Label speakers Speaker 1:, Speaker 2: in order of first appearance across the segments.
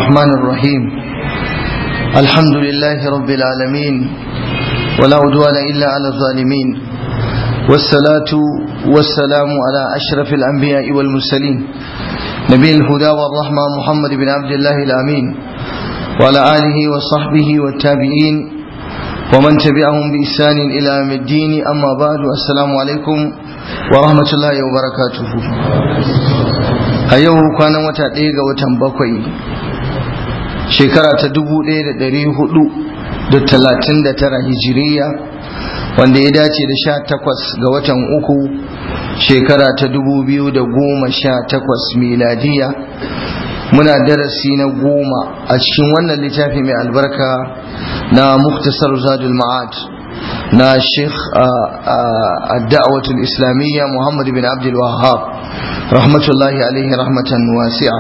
Speaker 1: الرحمن الرحيم الحمد لله رب العالمين ولا عدوان إلا على الظالمين والصلاة والسلام على أشرف الأنبياء والمرسلين نبي الهدى والرحمة محمد بن عبد الله الأمين وعلى آله وصحبه والتابعين ومن تبعهم بإحسان إلى يوم الدين أما بعد السلام عليكم ورحمة الله وبركاته a yau kwanan wata ɗaya ga watan bakwai shekara ta dubu ɗaya da ɗari hudu da talatin da tara hijiriya wanda ya dace da sha takwas ga watan uku shekara ta dubu biyu da goma sha takwas miladiya muna darasi na goma a cikin wannan littafi mai albarka na muktasar zadul ma'ad na sheikh da'awatul islamiyya muhammad bin abdul wahab rahmatullahi alaihi rahmatan wasi'a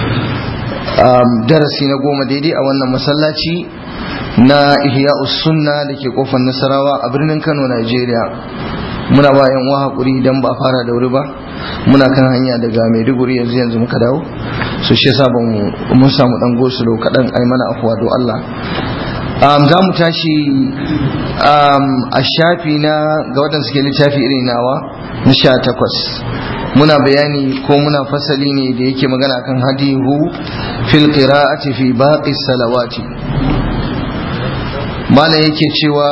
Speaker 1: darasi na goma daidai a wannan masallaci na ihya'us sunna da ke kofar nasarawa a birnin kano nigeria muna ba yan uwa hakuri idan ba fara da wuri ba muna kan hanya daga maiduguri yanzu yanzu muka dawo so shi yasa ban mun samu dan gosulo kadan ai mana afwa do Allah za mu tashi a shafi na ga waɗanda suke littafi irin nawa na sha takwas muna bayani ko muna fasali ne da yake magana kan hadihu fil qira'ati fi baqi salawati malam yake cewa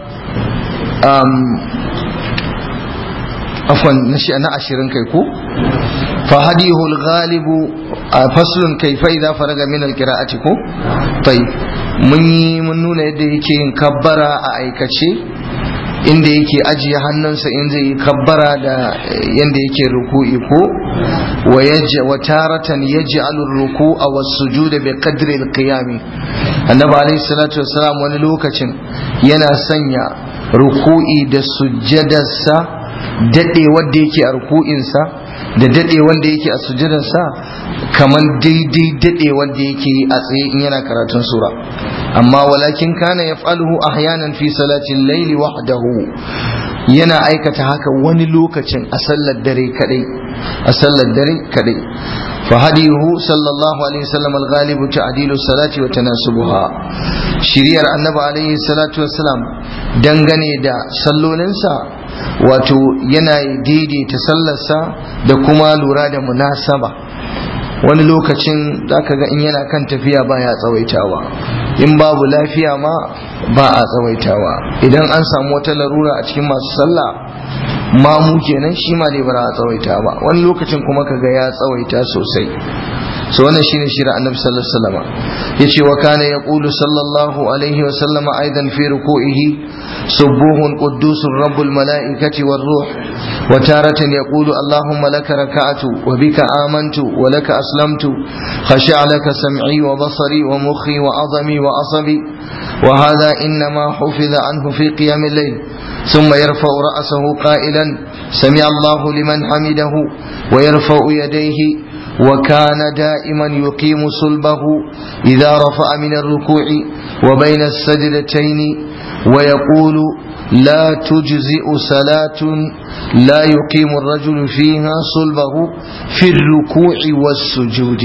Speaker 1: afwan na ashirin kai ko fa hadihu al-ghalibu faslun kayfa idza faraga min al-qira'ati ko tayyib mun yi mun nuna yadda yake yin kabbara a aikace inda yake ajiye hannunsa in zai yi kabbara da yadda yake ruku'i ko wa taratan yaj'alu ar-ruku'a was-sujuda bi qadri al-qiyam annabi alayhi salatu wassalam wani lokacin yana sanya ruku'i da sujjadarsa dade wanda yake a ruku'insa da dade wanda yake a sujjadarsa kamar daidai dade wanda yake a tsaye in yana karatun sura amma walakin kana yaf'aluhu ahyanan fi salati al-layli wahdahu yana aikata haka wani lokacin a sallar dare kadai a sallar dare kadai fa hadihu sallallahu alaihi wasallam al-ghalibu ta'dilu salati wa tanasubuha shiriyar annabi alaihi salatu wassalam dangane da sallolinsa wato yana daidaita sallarsa da kuma lura da munasaba wani lokacin zaka ga in yana kan tafiya baya tsawaitawa in babu lafiya ma ba a tsawaitawa idan an samu wata larura a cikin masu sallah mamu kenan shi ma ne ba a tsawaita ba wani lokacin kuma kaga ya tsawaita sosai so wannan shine shirin annabi sallallahu alaihi wasallam yace wa kana yaqulu sallallahu alaihi wasallam aidan fi ruku'ihi subuhun quddusur rabbul malaikati war ruh wa taratan yaqulu allahumma laka raka'atu wa bika amantu wa laka aslamtu khashi'a laka sam'i wa basari wa mukhi wa azami wa asabi wa hadha inma hufiza anhu fi qiyam al-layl ثم يرفع رأسه قائلا سمع الله لمن حمده ويرفع يديه وكان دائما يقيم صلبه إذا رفع من الركوع وبين السجدتين ويقول لا تجزئ صلاة لا يقيم الرجل فيها صلبه في الركوع والسجود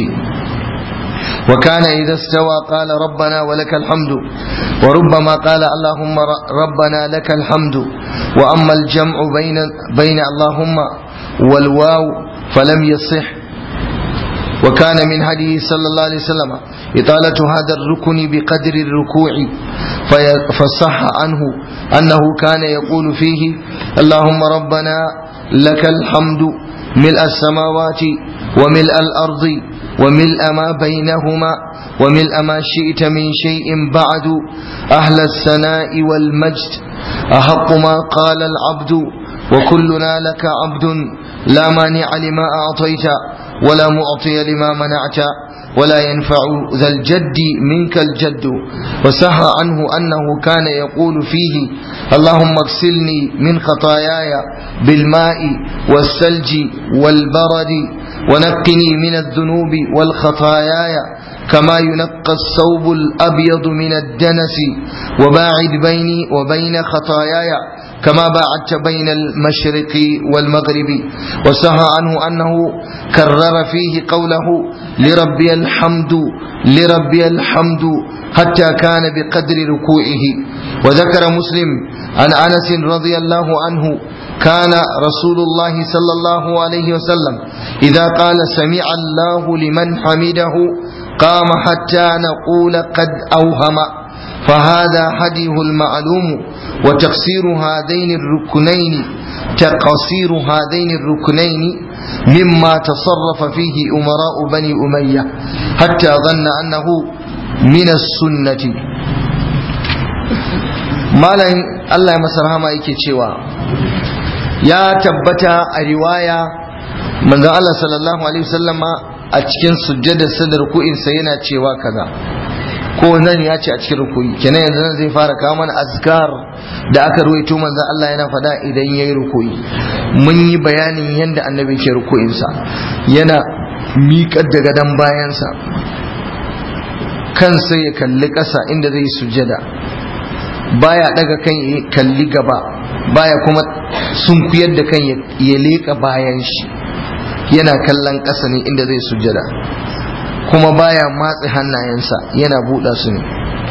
Speaker 1: وكان إذا استوى قال ربنا ولك الحمد وربما قال اللهم ربنا لك الحمد وأما الجمع بين بين اللهم والواو فلم يصح وكان من هديه صلى الله عليه وسلم إطالة هذا الركن بقدر الركوع فصح عنه أنه كان يقول فيه اللهم ربنا لك الحمد ملء السماوات وملء الأرض وملء ما بينهما وملء ما شئت من شيء بعد أهل الثناء والمجد أحق ما قال العبد وكلنا لك عبد لا مانع لما أعطيت ولا معطي لما منعت ولا ينفع ذا الجد منك الجد وسهى عنه أنه كان يقول فيه اللهم اغسلني من خطاياي بالماء والثلج والبرد ونقني من الذنوب والخطاياي كما ينقى الثوب الأبيض من الدنس وباعد بيني وبين خطاياي كما باعدت بين المشرق والمغرب وسهى عنه أنه كرر فيه قوله لربي الحمد لربي الحمد حتى كان بقدر ركوعه وذكر مسلم عن أنس رضي الله عنه كان رسول الله صلى الله عليه وسلم إذا قال سمع الله لمن حمده قام حتى نقول قد أوهم فهذا هديه المعلوم وتقصير هذين الركنين تقصير هذين الركنين مما تصرف فيه أمراء بني أمية حتى ظن أنه من السنة malam Allah ya masa rahama yake cewa ya tabbata a riwaya manzon Allah sallallahu alaihi wasallama a cikin sujjada sadar ruku'insa yana cewa kaza ko nan ya ce a cikin ruku'i kenan yanzu nan zai fara kawo mana azkar da aka ruwaito manzon Allah yana faɗa idan yayi ruku'i mun yi bayanin yadda annabi ke ruku'insa yana miƙar da gadon bayansa kansa ya kalli ƙasa inda zai sujjada baya daga kan ya kalli gaba baya kuma sunkuyar da kan ya leƙa bayan shi yana kallon ƙasa ne inda zai sujjada kuma baya matse hannayensa yana buɗa su ne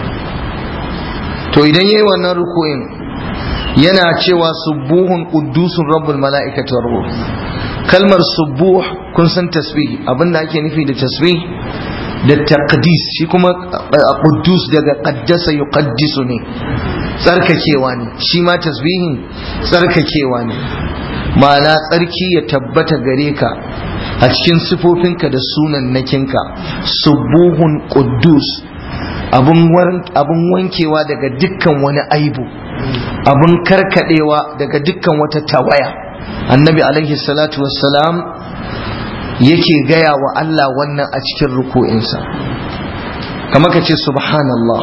Speaker 1: to idan yayi wannan ruku'in yana cewa subuhun quddusun rabbul mala'ikati war ruh kalmar subuh kun san tasbih abinda ake nufi da tasbih da taqdis shi kuma quddus daga qaddasa yuqaddisu ne tsarkakewa ne shi ma tasbihin tsarkakewa ne ma'ana tsarki ya tabbata gare ka a cikin sifofinka da sunan nakinka subuhun quddus abun wankewa daga dukkan wani aibu abun karkadewa daga dukkan wata tawaya annabi alaihi salatu wassalam yake gaya wa Allah wannan a cikin ruku'insa kamar ka ce subhanallah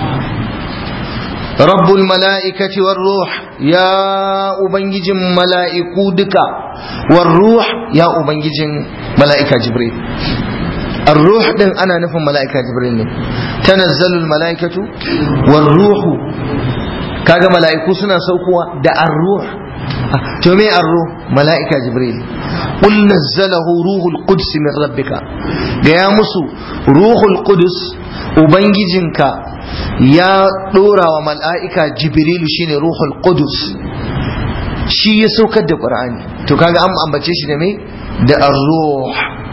Speaker 1: rabbul mala'ikati war ruh ya ubangijin mala'iku duka war ruh ya ubangijin mala'ika jibril الروح din ana nufin mala'ika jibril ne tanazzalul mala'ikatu war ruhu kaga mala'iku suna saukowa da ar-ruh to me ar-ruh mala'ika jibril qul nazzalahu ruhul quds min rabbika ga ya musu ruhul qudus ubangijinka ya dora wa mala'ika jibril shine ruhul qudus shi ya saukar da qur'ani to kaga an ambace shi da me da ar-ruh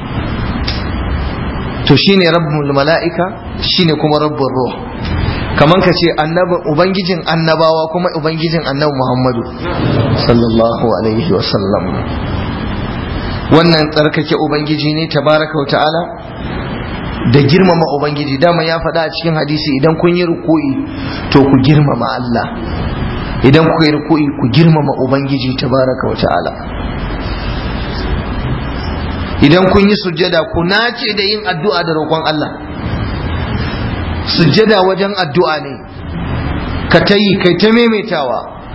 Speaker 1: to shine rabbul mala'ika shine kuma rabbul ruh kaman ka ce ubangijin annabawa kuma ubangijin annabi muhammadu sallallahu alaihi wasallam wannan tsarkake ubangiji ne tabaraka wa ta'ala da girmama ubangiji dama ya faɗa a cikin hadisi idan kun yi ruku'i to ku girmama Allah idan ku yi ruku'i ku girmama ubangiji tabaraka wa ta'ala idan kun yi sujjada ku nace da yin addu'a da roƙon Allah sujjada wajen addu'a ne ka ta yi kai ta maimaitawa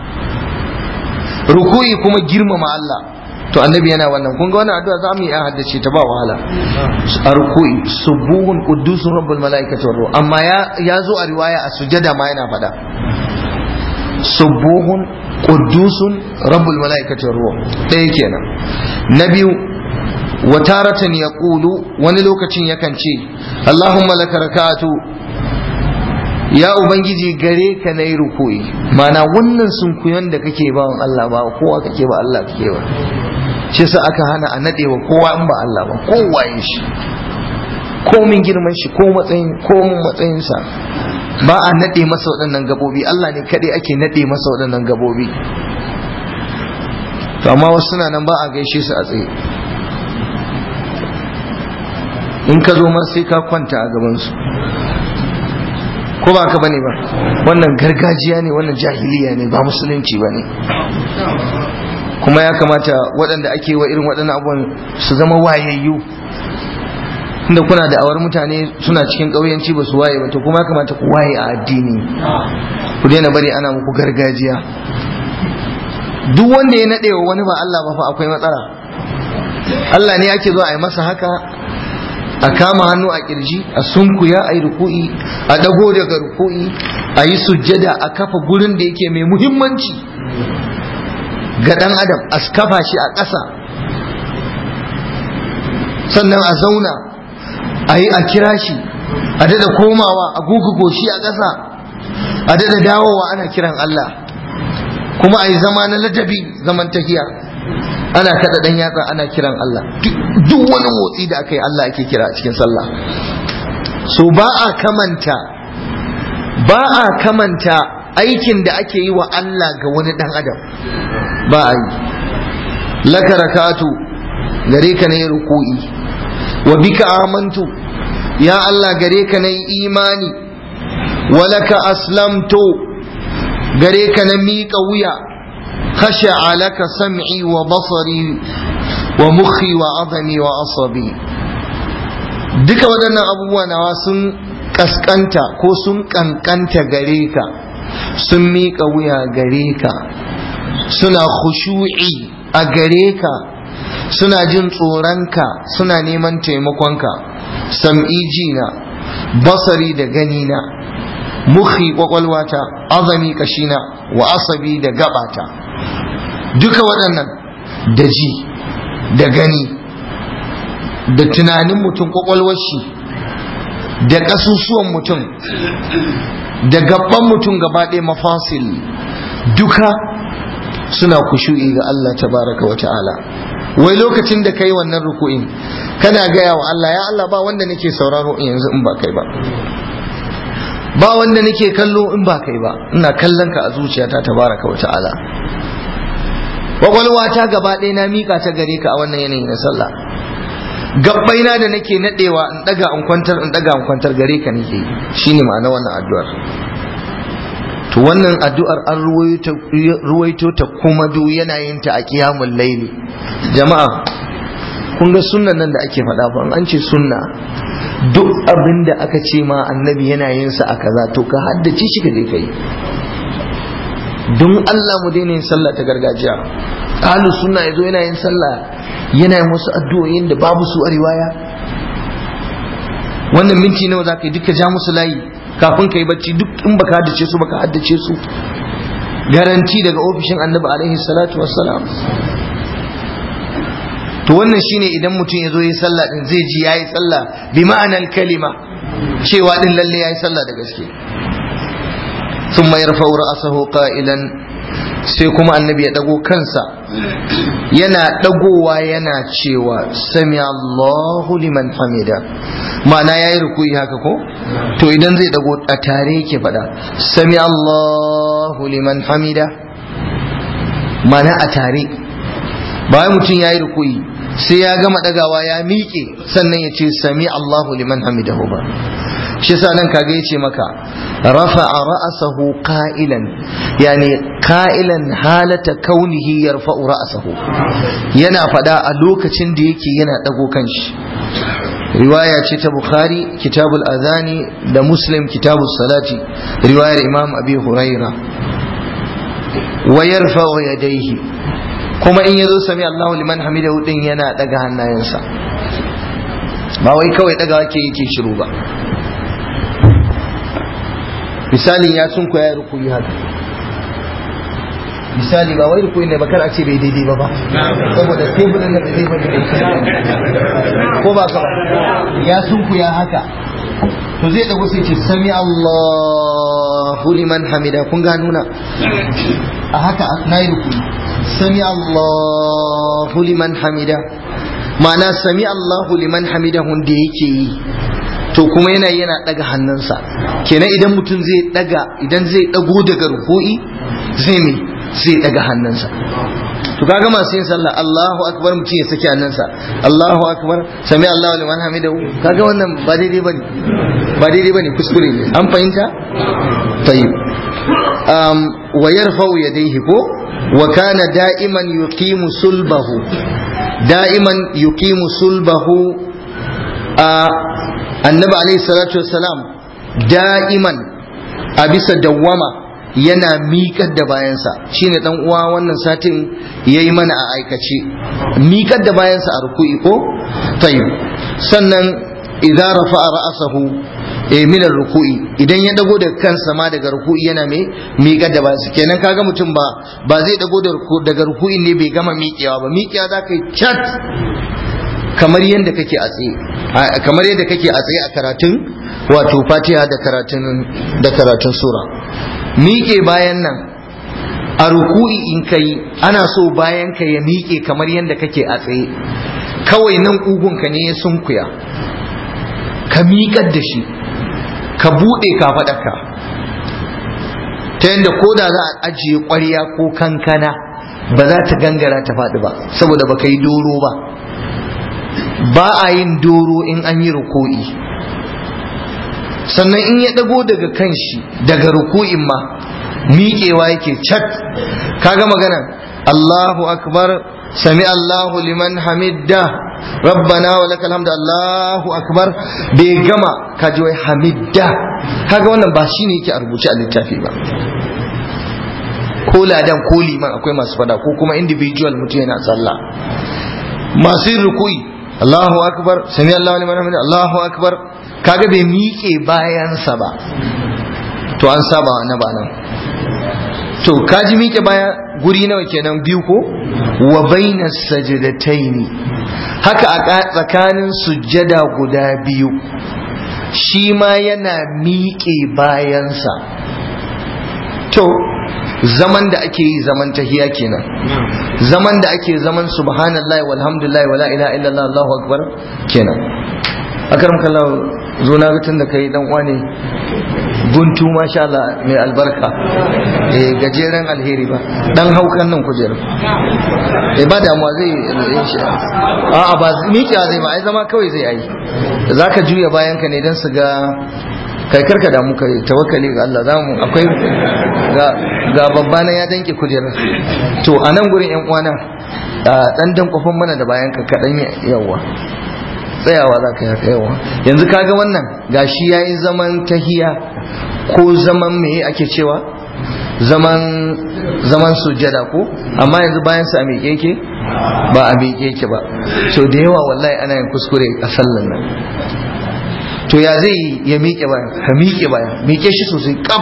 Speaker 1: ruku'i kuma girmama Allah to annabi yana wannan kun ga wannan addu'a za mu yi haddace ta ba wahala a ruku'i subuhun quddusun rabbul malaikati war amma ya ya zo a riwaya a sujjada ma yana faɗa subuhun quddusun rabbul malaikati war ɗaya kenan na biyu wataratan ya ƙulu wani lokacin yakan ce Allahumma laka rakatu ya Ubangiji gare ka na yi rukuyi mana wannan sunkuyon da kake ba Allah ba kowa kake ba Allah kake ba shi sa aka hana a naɗe wa kowa in ba Allah ba kowa yin shi komin girman shi ko matsayin komin matsayinsa ba a naɗe masa waɗannan gabobi Allah ne kaɗai ake naɗe masa waɗannan gabobi to amma wasu suna nan ba a gaishe su a tsaye in ka zo ma sai ka kwanta a gabansu ko ba ka bane ba wannan gargajiya ne wannan jahiliya ne ba musulunci ba ne kuma ya kamata waɗanda ake wa irin waɗannan abubuwan su zama wayayyu inda kuna da awar mutane suna cikin ƙauyenci ba su waye ba to kuma ya kamata ku waye a addini ku daina bari ana muku gargajiya duk wanda ya naɗe wa wani ba Allah ba fa akwai matsala Allah ne ake zo a yi masa haka a kama hannu a kirji a sunkuya a yi ruku'i a dago daga ruku'i a yi sujjada a kafa gurin da yake mai muhimmanci ga ɗan adam a kafa shi a ƙasa sannan a zauna a yi a kira shi a daɗa komawa a gugu shi a ƙasa a daɗa dawowa ana kiran Allah kuma a yi zama na ladabi zaman tahiya ana kaɗa ɗan yatsa ana kiran Allah duk wani motsi da aka yi Allah ake kira a cikin sallah so ba a kamanta ba a kamanta aikin da ake yi wa Allah ga wani ɗan adam ba a yi laka rakatu gare ka na yi ruku'i wa bika amantu ya Allah gare ka na yi imani walaka aslamtu gare ka na miƙa wuya khasha alaka sam'i wa basari wa mukhi wa azami wa asabi duka waɗannan abubuwa nawa sun kaskanta ko sun kankanta gare ka sun miƙa wuya gare ka suna khushu'i a gare ka suna jin tsoronka suna neman taimakonka sam'i jina basari da ganina mukhi kwakwalwata azami kashina wa asabi da gabata duka waɗannan da ji da gani da tunanin mutum kwakwalwar shi da ƙasusuwan mutum da gaban mutum gaba ɗaya mafasil duka suna kushu'i ga Allah tabaraka wa ta'ala wai lokacin da kai wannan ruku'in kana gaya wa Allah ya Allah ba wanda nake sauraro yanzu in ba kai ba ba wanda nake kallo in ba kai ba ina kallon ka a zuciyata tabaraka wa ta'ala kwakwalwa ta gaba ɗaya na mika ta gare ka a wannan yanayi na sallah gabbaina da nake nadewa in daga in kwantar in daga in kwantar gare ka nake shine ma'ana wannan addu'ar to wannan addu'ar an ruwaito ta kuma du yana yin ta a qiyamul layli jama'a kun ga sunnan nan da ake faɗa ba an ce sunna duk abin da aka ce ma annabi yana yin sa a kaza to ka haddace shi ka je kai don Allah mu daina yin sallah ta gargajiya ahlus sunna yazo yana yin sallah yana yin wasu addu'o'in da babu su a riwaya wannan minti nawa za ka yi duka ja musu layi kafin ka yi bacci duk in baka haddace su baka haddace su garanti daga ofishin annabi alaihi salatu wassalam to wannan shine idan mutum ya zo yi sallah din zai ji yayi sallah bi ma'anar kalima cewa din lalle yayi sallah da gaske ثم يرفع رأسه قائلا sai kuma annabi ya dago kansa yana dagowa yana cewa sami Allahu liman hamida ma'ana yayi rukuyi haka ko to idan zai dago a tare yake fada sami Allahu liman hamida ma'ana a tare bayan mutum yayi rukuyi sai ya gama dagawa ya miƙe sannan ya ce sami Allahu liman hamidahu ba shi yasa nan kaga yace maka rafa'a ra'sahu qa'ilan yani qa'ilan halata kaunihi yarfa'u ra'sahu yana fada a lokacin da yake yana dago kanshi riwaya ce ta bukhari kitabul adhani da muslim kitabus salati riwayar imam abi huraira wa yarfa'u yadayhi kuma in yazo sami Allahu liman hamidahu din yana daga hannayensa ba wai kawai daga yake yake shiru ba misalin ya sun ya rukuyi haka misali ba wai rukuyi ne ba kar a ce bai daidai ba ba saboda teburin da bai ba ko ba ka ya sun ya haka to zai dago sai ce sami Allahu liman hamida kun ga nuna a haka na yi rukuyi sami Allahu liman hamida ma'ana sami Allahu liman hamidahun da yake yi to kuma yana yana daga hannunsa kenan idan mutum zai daga idan zai dago daga ruku'i zai ne zai daga hannunsa to kaga masu yin sallah Allahu akbar mutum ya saki hannunsa Allahu akbar sami Allahu liman hamidahu kaga wannan ba daidai bane ba daidai bane kuskure ne an fahimta tayyib um wa yarfa'u yadayhi ko wa kana da'iman yuqimu sulbahu da'iman yuqimu sulbahu a annabi alaihi salatu wassalam da'iman a bisa dawwama yana miƙar da bayansa shine dan uwa wannan satin yayi mana a aikace miƙar da bayansa a ruku'i ko tayyib sannan idza rafa'a ra'sahu eh minar ruku'i idan ya dago daga kansa ma daga ruku'i yana mai miƙar da bayansa kenan kaga mutum ba ba zai dago daga ruku'i ne bai gama miƙewa ba miƙewa za ka yi chat kamar yadda kake a tsaye kamar yadda kake a tsaye a karatun wato fatiha da karatun da karatun sura miƙe bayan nan a ruku'i in kai ana so bayan ka ya miƙe kamar yadda kake a tsaye kawai nan ƙugunka ne ya sunkuya ka miƙar da shi ka buɗe ka faɗaka ta yadda ko da za a ajiye ƙwarya ko kankana ba za ta gangara ta faɗi ba saboda ba ka yi doro ba ba a yin doro in an yi ruku'i sannan in ya ɗago daga kan shi daga ruku'in ma miƙewa yake cat kaga magana Allahu akbar sami Allahu liman hamidda rabbana wa lakal hamdu Allahu akbar bai gama kaji wai hamidda kaga wannan ba shine yake a rubuce a littafi ba ko ladan ko liman akwai masu fada ko kuma individual mutum yana sallah masu yin ruku'i Allahu akbar sami Allahu liman hamidda Allahu akbar kaga bai miƙe bayansa ba to an saba na ba nan to kaji miƙe baya guri nawa kenan biyu ko wa bainas sajadataini haka a tsakanin sujjada guda biyu shi ma yana miƙe bayansa to zaman da ake yi zaman tahiya kenan zaman da ake zaman subhanallahi walhamdulillahi wala ilaha illallah allahu akbar kenan akaram kallahu zo na ga tun da kai dan uwa ne guntu masha Allah mai albarka eh gajeren alheri ba dan haukan nan kujerar eh ba damuwa zai a a ba miƙiya zai ba ai zama kawai zai yi zaka juya bayan ka ne dan su ga kai karka damu kai tawakkali ga Allah zamu akwai ga ga babbana ya danke kujerar to a nan gurin yan uwana dan dan kofin mana da bayan ka kadan yawa tsayawa za ka yi haka yawa yanzu kaga wannan gashi ya yi zaman tahiya ko zaman me ake cewa zaman zaman sujjada ko amma yanzu bayan sa a miƙe yake ba a miƙe yake ba so da yawa wallahi ana yin kuskure a sallan nan to ya zai ya miƙe baya ka miƙe baya miƙe shi sosai kaf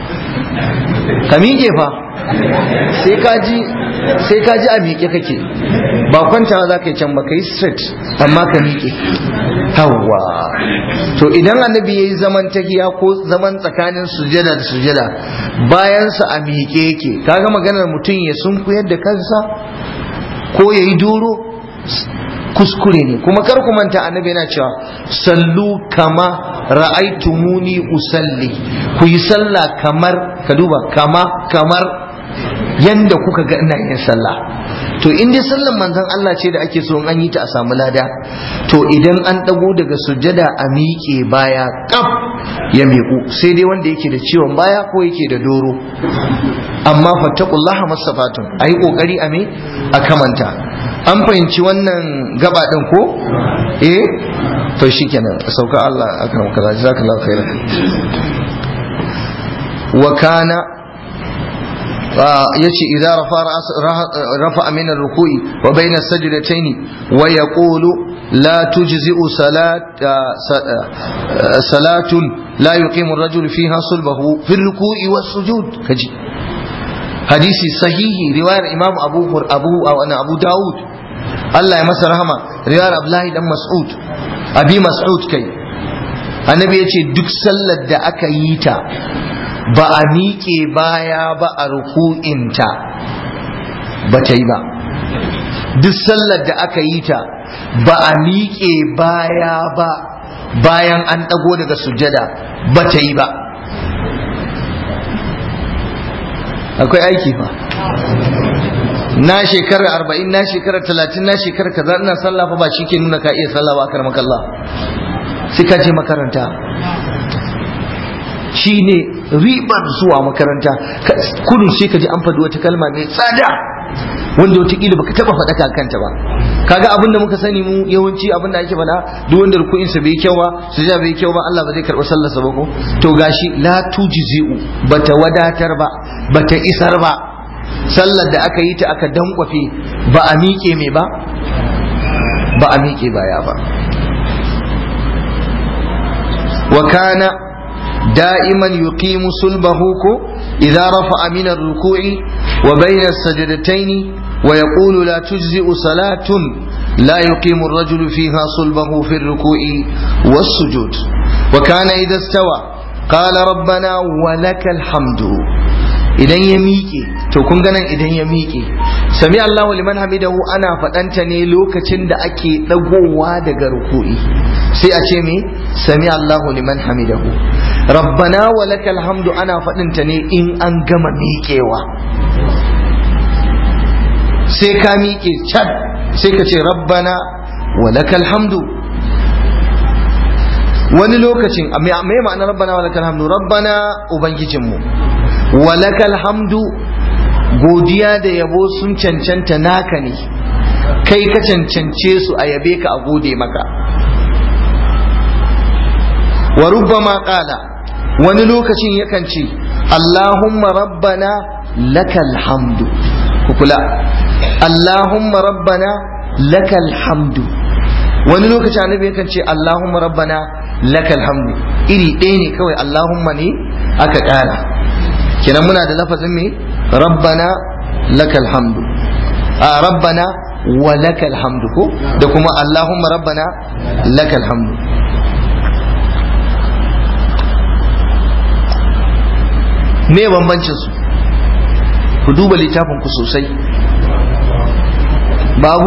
Speaker 1: ka miƙe fa sai ka ji sai ka ji a miƙe kake ba kwantawa za ka yi can ba ka yi straight amma ka miƙe hawa to idan annabi ya yi zaman tahiya ko zaman tsakanin sujada da sujada bayansa a miƙe yake kaga maganar mutum ya sunkuyar da kansa ko ya yi duro kuskure ne kuma kar ku manta annabi yana cewa sallu kama ra'aitumuni usalli ku yi sallah kamar ka duba kama kamar yanda kuka ga ina yin sallah to in dai sallan manzon Allah ce da ake so an yi ta a samu lada to idan an dago daga sujjada a miƙe baya kaf ya miƙu sai dai wanda yake da ciwon baya ko yake da doro amma fattaqullaha masafatun ayi kokari a me a kamanta an fahimci wannan gaba din ko eh to shikenan sauka Allah akan kaza jazakallahu khairan wa kana yace idza rafa rafa min ar-ruku'i wa bayna as-sajdatayn wa yaqulu la tujzi'u salat salatun la yuqimu ar-rajulu fiha sulbahu fi ar-ruku'i was-sujud kaji hadisi sahihi riwayar imam abu abu abu daud Allah ya masa rahama riwayar abdullahi dan mas'ud abi mas'ud kai annabi yace duk sallar da aka yi ta ba a miƙe baya ba a ruku'inta ba ta yi ba duk sallar da aka yi ta ba a miƙe baya ba bayan an ɗago daga sujada ba ta yi ba akwai aiki fa na shekara arba'in na shekara talatin na shekara kaza ina sallah fa ba shi ke nuna ka iya sallah ba akar makalla sai ka je makaranta shi ne ribar zuwa makaranta kudin sai ka ji an faɗi wata kalma mai tsada wanda wataƙila baka taɓa faɗa kanta ba kaga abin da muka sani mu yawanci abin da ake faɗa duk wanda ruku'in sa bai kyau ba sujada bai kyau ba Allah ba zai karɓi sallarsa ba ko to gashi la tujzi'u bata wadatar ba bata isar ba sallar da aka yi ta aka dankwafe ba a miƙe mai ba ba a miƙe baya ba wa kana da'iman yuqimu sulbahu ko idza rafa'a min ar-ruku'i wa bayna as-sajdatayn wa yaqulu la tujzi'u salatun la yuqimu ar-rajulu fiha sulbahu fi ar-ruku'i was-sujud wa kana idza istawa qala rabbana wa lakal hamdu idan ya miƙe to kun ganin idan ya miƙe sami Allahu liman hamidahu ana faɗanta ne lokacin da ake ɗagowa daga ruku'i sai a ce me sami Allahu liman hamidahu rabbana wa lakal hamdu ana faɗinta ne in an gama miƙewa sai ka miƙe can sai ka ce rabbana wa lakal hamdu wani lokacin me ma'ana rabbana wa lakal hamdu rabbana ubangijinmu walakal hamdu godiya da yabo sun cancanta naka ne kai ka cancance su a yabe ka a gode maka wa rubbama qala wani lokacin yakan ce Allahumma rabbana lakal hamdu ku kula Allahumma rabbana lakal hamdu wani lokacin annabi yakan ce Allahumma rabbana lakal hamdu iri ɗaya ne kawai Allahumma ne aka ƙara kenan muna da lafazin me rabbana lakal hamdu a rabbana wa lakal hamdu ko da kuma allahumma rabbana lakal hamdu me bambancin su ku duba littafin ku sosai babu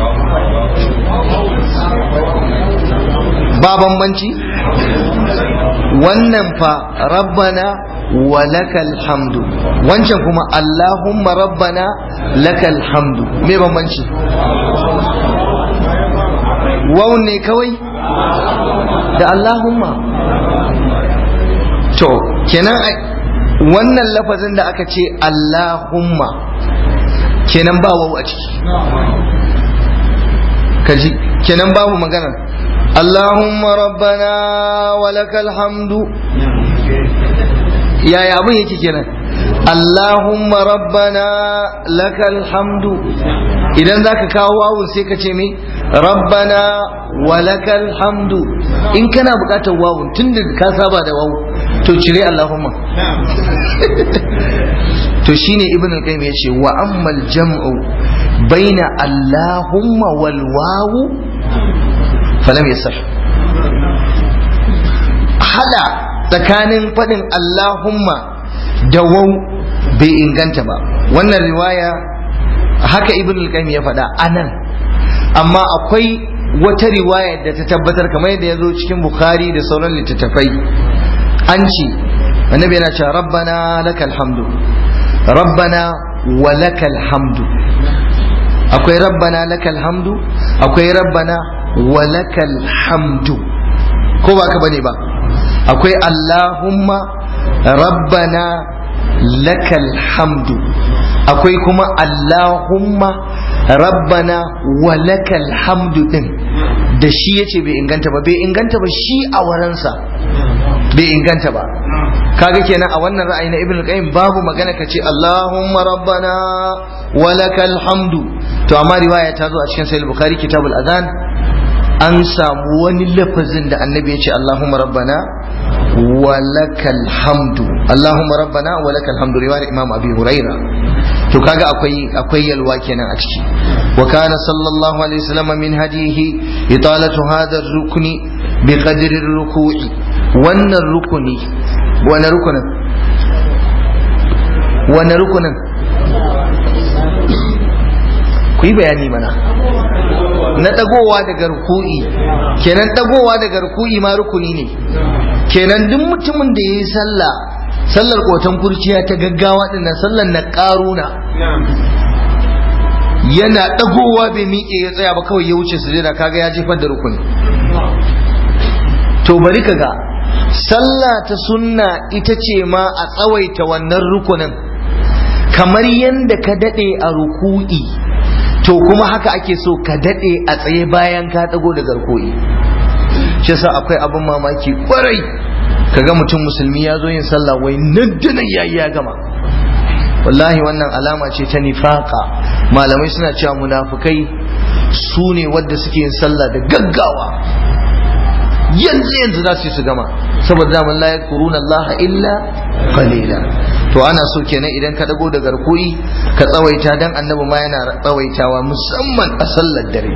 Speaker 1: ba bambanci wannan fa rabbana walakal hamdu wancan kuma Allahumma rabbana lakal hamdu me bambanci wawun ne kawai da Allahumma to kenan wannan lafazin da aka ce Allahumma kenan ba wawu a ciki kaji kenan babu magana Allahumma rabbana walakal hamdu yaya abin yake kenan Allahumma rabbana lakal hamdu idan zaka kawo wawun sai ka ce me rabbana wa lakal hamdu in kana bukatar wawun tunda ka saba da wawu to cire Allahumma to shine ibn al-qayyim yace wa ammal jam'u baina Allahumma wal wawu falam yasah hada tsakanin faɗin Allahumma da wau bai inganta ba wannan riwaya haka ibn al-qayyim ya faɗa anan amma akwai wata riwaya da ta tabbatar kamar yadda ya zo cikin bukhari da sauran littattafai an ce annabi yana cewa rabbana lakal hamdu rabbana wa lakal hamdu akwai rabbana lakal hamdu akwai rabbana wa lakal hamdu ko ba ka bane ba akwai Allahumma rabbana lakal hamdu akwai kuma Allahumma rabbana wa lakal hamdu din da shi yace bai inganta ba bai inganta ba shi a waransa bai inganta ba kaga kenan a wannan ra'ayi na ibn qayyim babu magana ka ce Allahumma rabbana wa lakal hamdu to amma riwaya ta zo a cikin sahih bukhari kitabul adhan an samu wani lafazin da annabi ya ce Allahumma rabbana wa lakal hamdu Allahumma rabbana wa lakal hamdu riwayar Imam Abi Huraira to kaga akwai akwai yalwa kenan a ciki wa kana sallallahu alaihi wasallam min hadihi italatu hadha ar-rukni bi qadri ar-ruku'i wannan rukuni wannan rukunin wannan rukunin ku yi bayani mana na dagowa daga ruku'i kenan dagowa daga ruku'i ma rukuni ne kenan duk mutumin da ya yi sallah sallar kotan kurciya ta gaggawa dinnan sallar na karuna yana dagowa bai miƙe ya tsaya ba kawai ya wuce su kaga ya jefar da rukuni to bari ka ga sallah ta sunna ita ce ma a tsawaita wannan rukunin kamar yadda ka daɗe a ruku'i to kuma haka ake so ka daɗe a tsaye bayan ka ɗago da garkoyi shi yasa akwai abin mamaki kwarai kaga mutum musulmi ya zo yin sallah wai nan da nan yayi ya gama wallahi wannan alama ce ta nifaka malamai suna cewa munafukai su ne wadda suke yin sallah da gaggawa yanzu yanzu za su yi su gama saboda daman la yakuruna Allah illa qalila to ana so kenan idan ka dago da garkuyi ka tsawaita dan annabi ma yana tsawaitawa musamman a sallar dare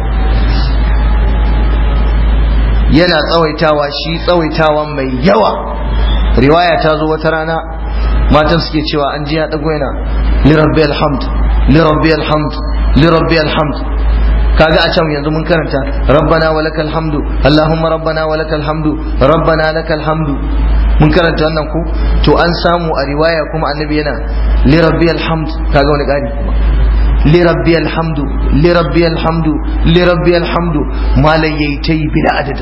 Speaker 1: yana tsawaitawa shi tsawaitawa mai yawa riwaya ta zo wata rana matan suke cewa an ji ya dago yana li rabbi alhamd li rabbi alhamd li rabbi alhamd kaga a can yanzu mun karanta rabbana wa lakal hamdu allahumma rabbana wa lakal hamdu rabbana lakal hamdu mun karanta wannan ko to an samu a riwaya kuma annabi yana li rabbi alhamd kaga wani gari kuma li rabbi alhamdu li rabbi alhamdu li rabbi alhamdu malai yayi tai bila adadin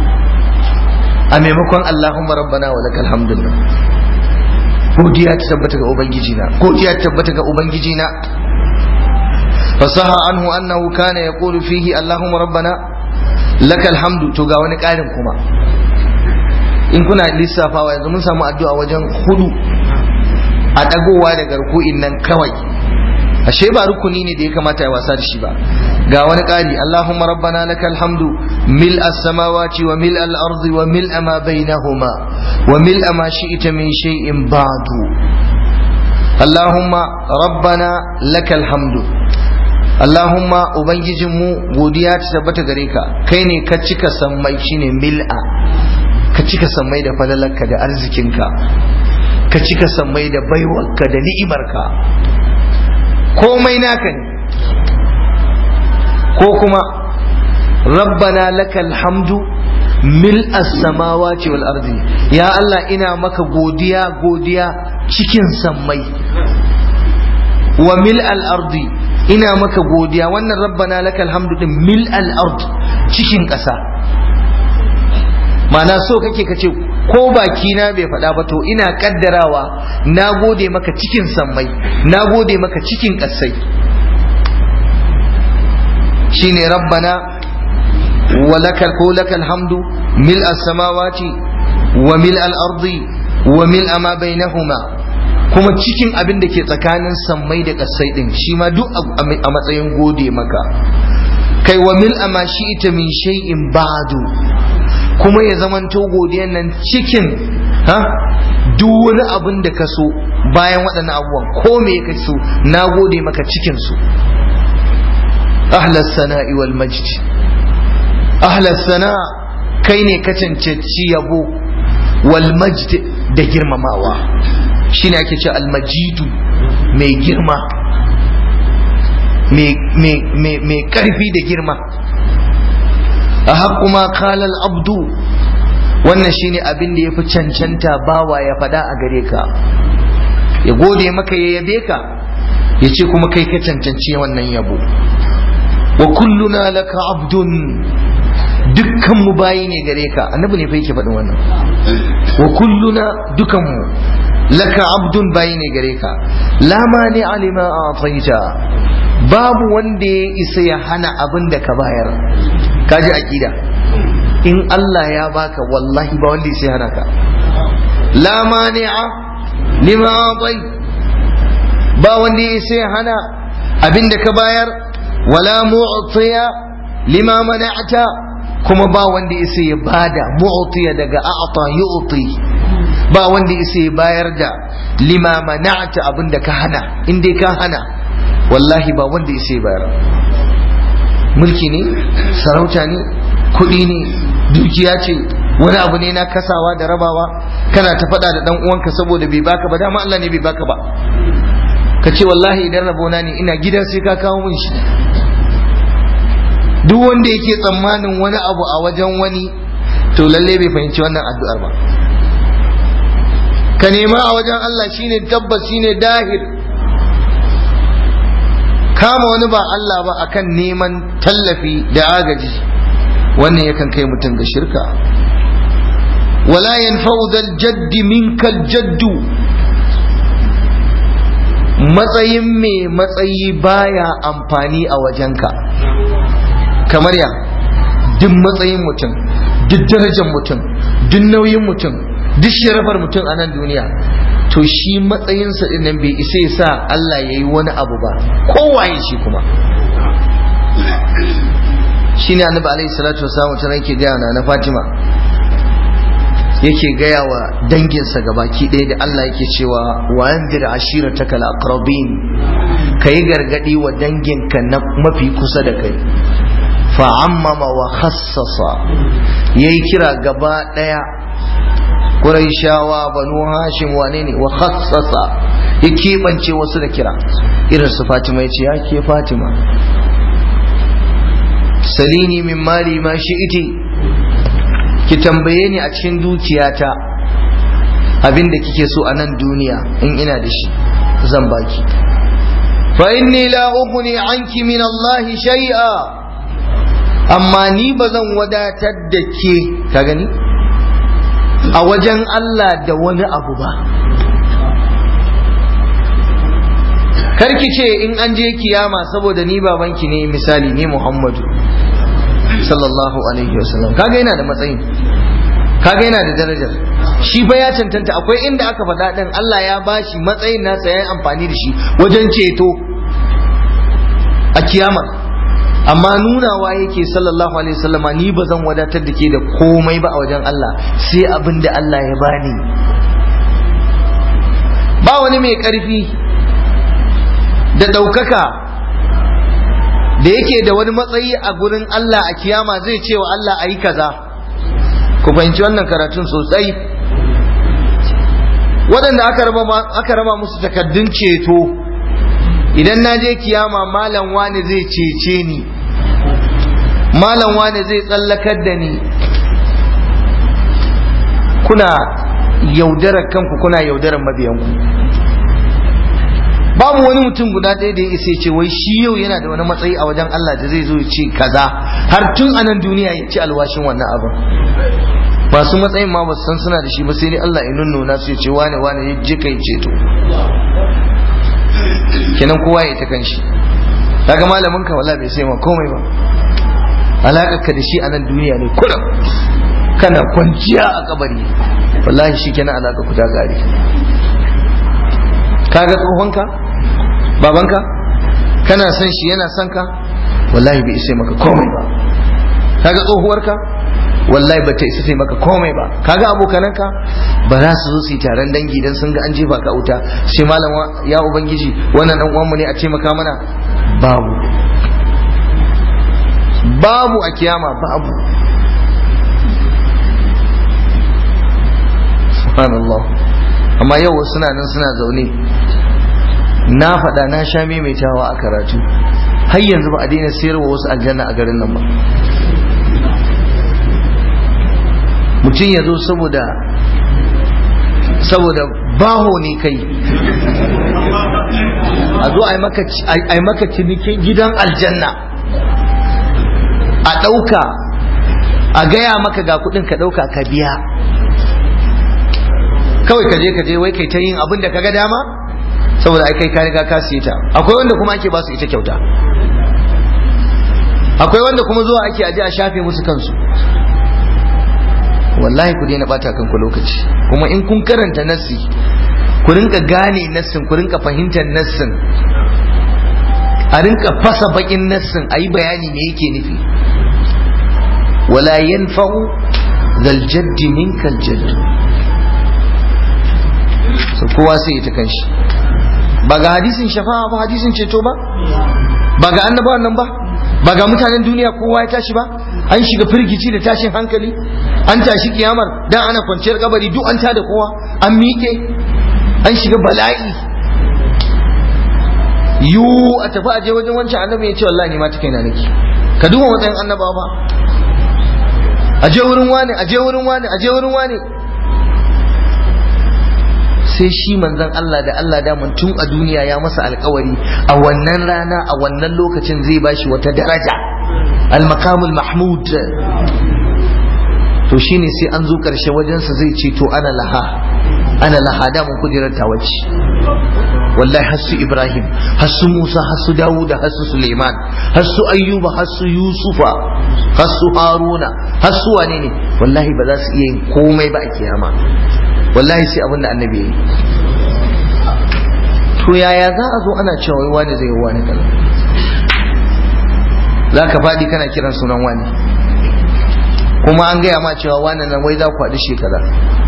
Speaker 1: a maimakon allahumma rabbana wa lakal hamdu godiya ta tabbata ga ubangiji na godiya ta tabbata ga ubangiji na fasaha anhu annahu kana yaqulu fihi allahumma rabbana lakal hamdu to ga wani karin kuma in kuna lissafawa yanzu mun samu addu'a wajen hudu a dagowa da garku'in nan kawai ashe ba rukuni ne da ya kamata ya wasa da shi ba ga wani ƙari Allahumma rabbana lakal hamdu mil as-samawati wa mil al-ardi wa mil ma bainahuma wa mil ma shi'ta min shay'in ba'du Allahumma rabbana lakal hamdu Allahumma ubangijinmu godiya ta tabbata gare ka kai ne ka cika sammai shine mil'a ka cika sammai da falalarka da arzikinka ka cika sammai da baiwarka da ni'imarka komai naka ne ko kuma rabbana lakal hamdu mil as-samawati wal ardi ya Allah ina maka godiya godiya cikin sammai wa mil al ardi ina maka godiya wannan rabbana lakal hamdu din mil al ard cikin ƙasa mana so kake kace ko baki na bai faɗa ba to ina kaddarawa na gode maka cikin sammai na gode maka cikin ƙasai shine rabbana wa lakal ko lakal hamdu mil as-samawati wa mil al-ardi wa mil ma bainahuma kuma cikin abin da ke tsakanin sammai da ƙasai din shi ma duk a matsayin gode maka kai wa mil ma ita min shay'in ba'du kuma ya zamanto godiyan nan cikin ha duk wani abin da ka so bayan waɗannan abubuwan ko me ka so na gode maka cikin su ahlas sana'i wal majd ahlas sana kai ne ka cancanci yabo wal majd da girmamawa shine ake ce al majidu mai girma mai karfi da girma a haƙu ma kalal abdu wannan shine abin da ya fi cancanta bawa ya faɗa a gare ka ya gode maka ya yabe ka ya ce kuma kai ka cancanci wannan yabo wa kulluna laka abdun dukkan mu bayi ne gare ka annabi ne fa yake faɗin wannan wa kulluna dukan mu laka abdun bayi ne gare ka la mani alima a babu wanda ya isa ya hana abin da ka bayar kaji aqida in Allah ya baka wallahi ba wanda sai hana ka la mani'a lima atai ba wanda sai hana abinda ka bayar wala mu'tiya lima mana'ta kuma ba wanda sai ya bada mu'tiya daga a'ta yu'ti ba wanda sai ya bayar da lima mana'ta abinda ka hana in dai ka hana wallahi ba wanda sai ya bayar mulki ne sarauta ne kuɗi ne dukiya ce wani abu ne na kasawa da rabawa kana ta faɗa da ɗan uwanka saboda bai baka ba dama Allah ne bai baka ba ka ce wallahi idan rabona ne ina gida sai ka kawo min shi duk wanda yake tsammanin wani abu a wajen wani to lalle bai fahimci wannan addu'ar ba ka nema a wajen Allah shine tabbas shine dahir kama wani ba Allah ba akan neman tallafi da agaji wannan yakan kai mutum ga shirka wala yanfa'u dal jaddi minkal jaddu matsayin mai matsayi baya amfani a wajenka kamar ya duk matsayin mutum duk darajar mutum duk nauyin mutum duk sharafar mutum a nan duniya to shi matsayinsa din nan bai isa ya sa Allah ya yi wani abu ba kowaye shi kuma shi ne annabi alaihi salatu wasallam ta ranke gaya na Fatima yake gaya wa danginsa gabaki ɗaya da Allah yake cewa wa anzir ashirataka al-aqrabin kai gargadi wa danginka na mafi kusa da kai fa ammama wa khassasa yayi kira gaba ɗaya Qurayshawa banu Hashim wane ne wa khassasa ya keɓance wasu da kira irin su Fatima ya ce ya ke Fatima salini min mali ma shi'iti ki tambaye ni a cikin dukiyata abin da kike so a nan duniya in ina da shi zan baki fa inni la ughni anki min Allah shay'a amma ni ba zan wadatar da ke ka gani a wajen Allah da wani abu ba karki ce in an je kiyama saboda ni babanki ne misali ni Muhammadu sallallahu alaihi wasallam kaga yana da matsayin kaga yana da darajar shi fa ya cancanta akwai inda aka faɗa ɗin Allah ya bashi matsayin nasa ya yi amfani da shi wajen ceto a kiyama amma nunawa yake sallallahu alaihi wasallam ni ba zan wadatar da ke da komai ba a wajen Allah sai abin da Allah ya bani ba wani mai ƙarfi da ɗaukaka da yake da wani matsayi a gurin Allah a kiyama zai ce wa Allah a yi kaza ku fahimci wannan karatun sosai waɗanda aka raba musu takaddun ceto idan na je kiyama malam wani zai cece ni malam wani zai tsallakar da ni kuna yaudarar kanku kuna yaudarar mabiyanku babu wani mutum guda ɗaya da ya isa ce wai shi yau yana da wani matsayi a wajen Allah da zai zo ya ce kaza har tun a nan duniya ya ci alwashin wannan abin masu matsayin ma ba su san suna da shi ba sai dai Allah ya nunnuna su ya ce wane wane ya je kai ceto kenan kowa ya ta kan shi kaga malamin ka wala bai sai ma komai ba alakar ka da shi a nan duniya ne kullum kana kwanciya a kabari wallahi shi kenan alaka ku ta gari kaga tsohonka babanka kana son shi yana son ka wallahi bai isa maka komai ba kaga tsohuwarka wallahi ba ta isa sai maka komai ba kaga abokananka ba za su zo su yi taron dangi dan sun ga an jefa ka wuta sai malam ya ubangiji wannan dan uwanmu ne a ce maka mana babu babu a kiyama babu subhanallah amma yau suna nan suna zaune na faɗa na sha maimaitawa a karatu har yanzu ba a daina sayarwa wasu aljanna a garin nan ba mutum ya zo saboda saboda baho ne kai a zo a yi maka cinikin gidan aljanna a ɗauka a gaya maka ga kuɗin ka ɗauka ka biya kawai ka je ka je wai kai ta yin abin da ka ga dama saboda ai kai ka riga ka siye ta akwai wanda kuma ake ba su ita kyauta akwai wanda kuma zuwa ake aje a shafe musu kansu wallahi ku daina bata kanku lokaci kuma in kun karanta nassi ku rinka gane nassin ku rinka fahimtar nassin a rinka fasa bakin nassin a yi bayani me yake nufi wala yanfa'u zal jaddi minkal jaddu so kowa sai ita kanshi ba ga hadisin shafa'a ba hadisin ceto ba ba ga annabawan nan ba ba ga mutanen duniya kowa ya tashi ba an shiga firgici da tashin hankali an tashi kiyamar dan ana kwanciyar kabari duk an tada kowa an miƙe an shiga bala'i yu a tafi aje wajen wancan annabi ya ce wallahi ni ma ta kaina nake ka duba matsayin annabawa ba aje wurin wani aje wurin wani aje wurin wani sai shi manzon Allah da Allah daman tun a duniya ya masa alkawari a wannan rana a wannan lokacin zai bashi wata daraja al-maqamul mahmud to shine sai an zo karshe wajensa zai ce to ana laha ana laha da mun kudirar tawaci wallahi hasu ibrahim hasu musa hasu dawuda hasu suleiman hasu ayyuba hasu yusufa hasu haruna hasu wane ne wallahi ba za su iya yin komai ba a kiyama wallahi sai abin da annabi yi to yaya za a zo ana cewa wai wani zai wani kaza za ka faɗi kana kiran sunan wani kuma an gaya ma cewa wannan nan wai za ku haɗu shekara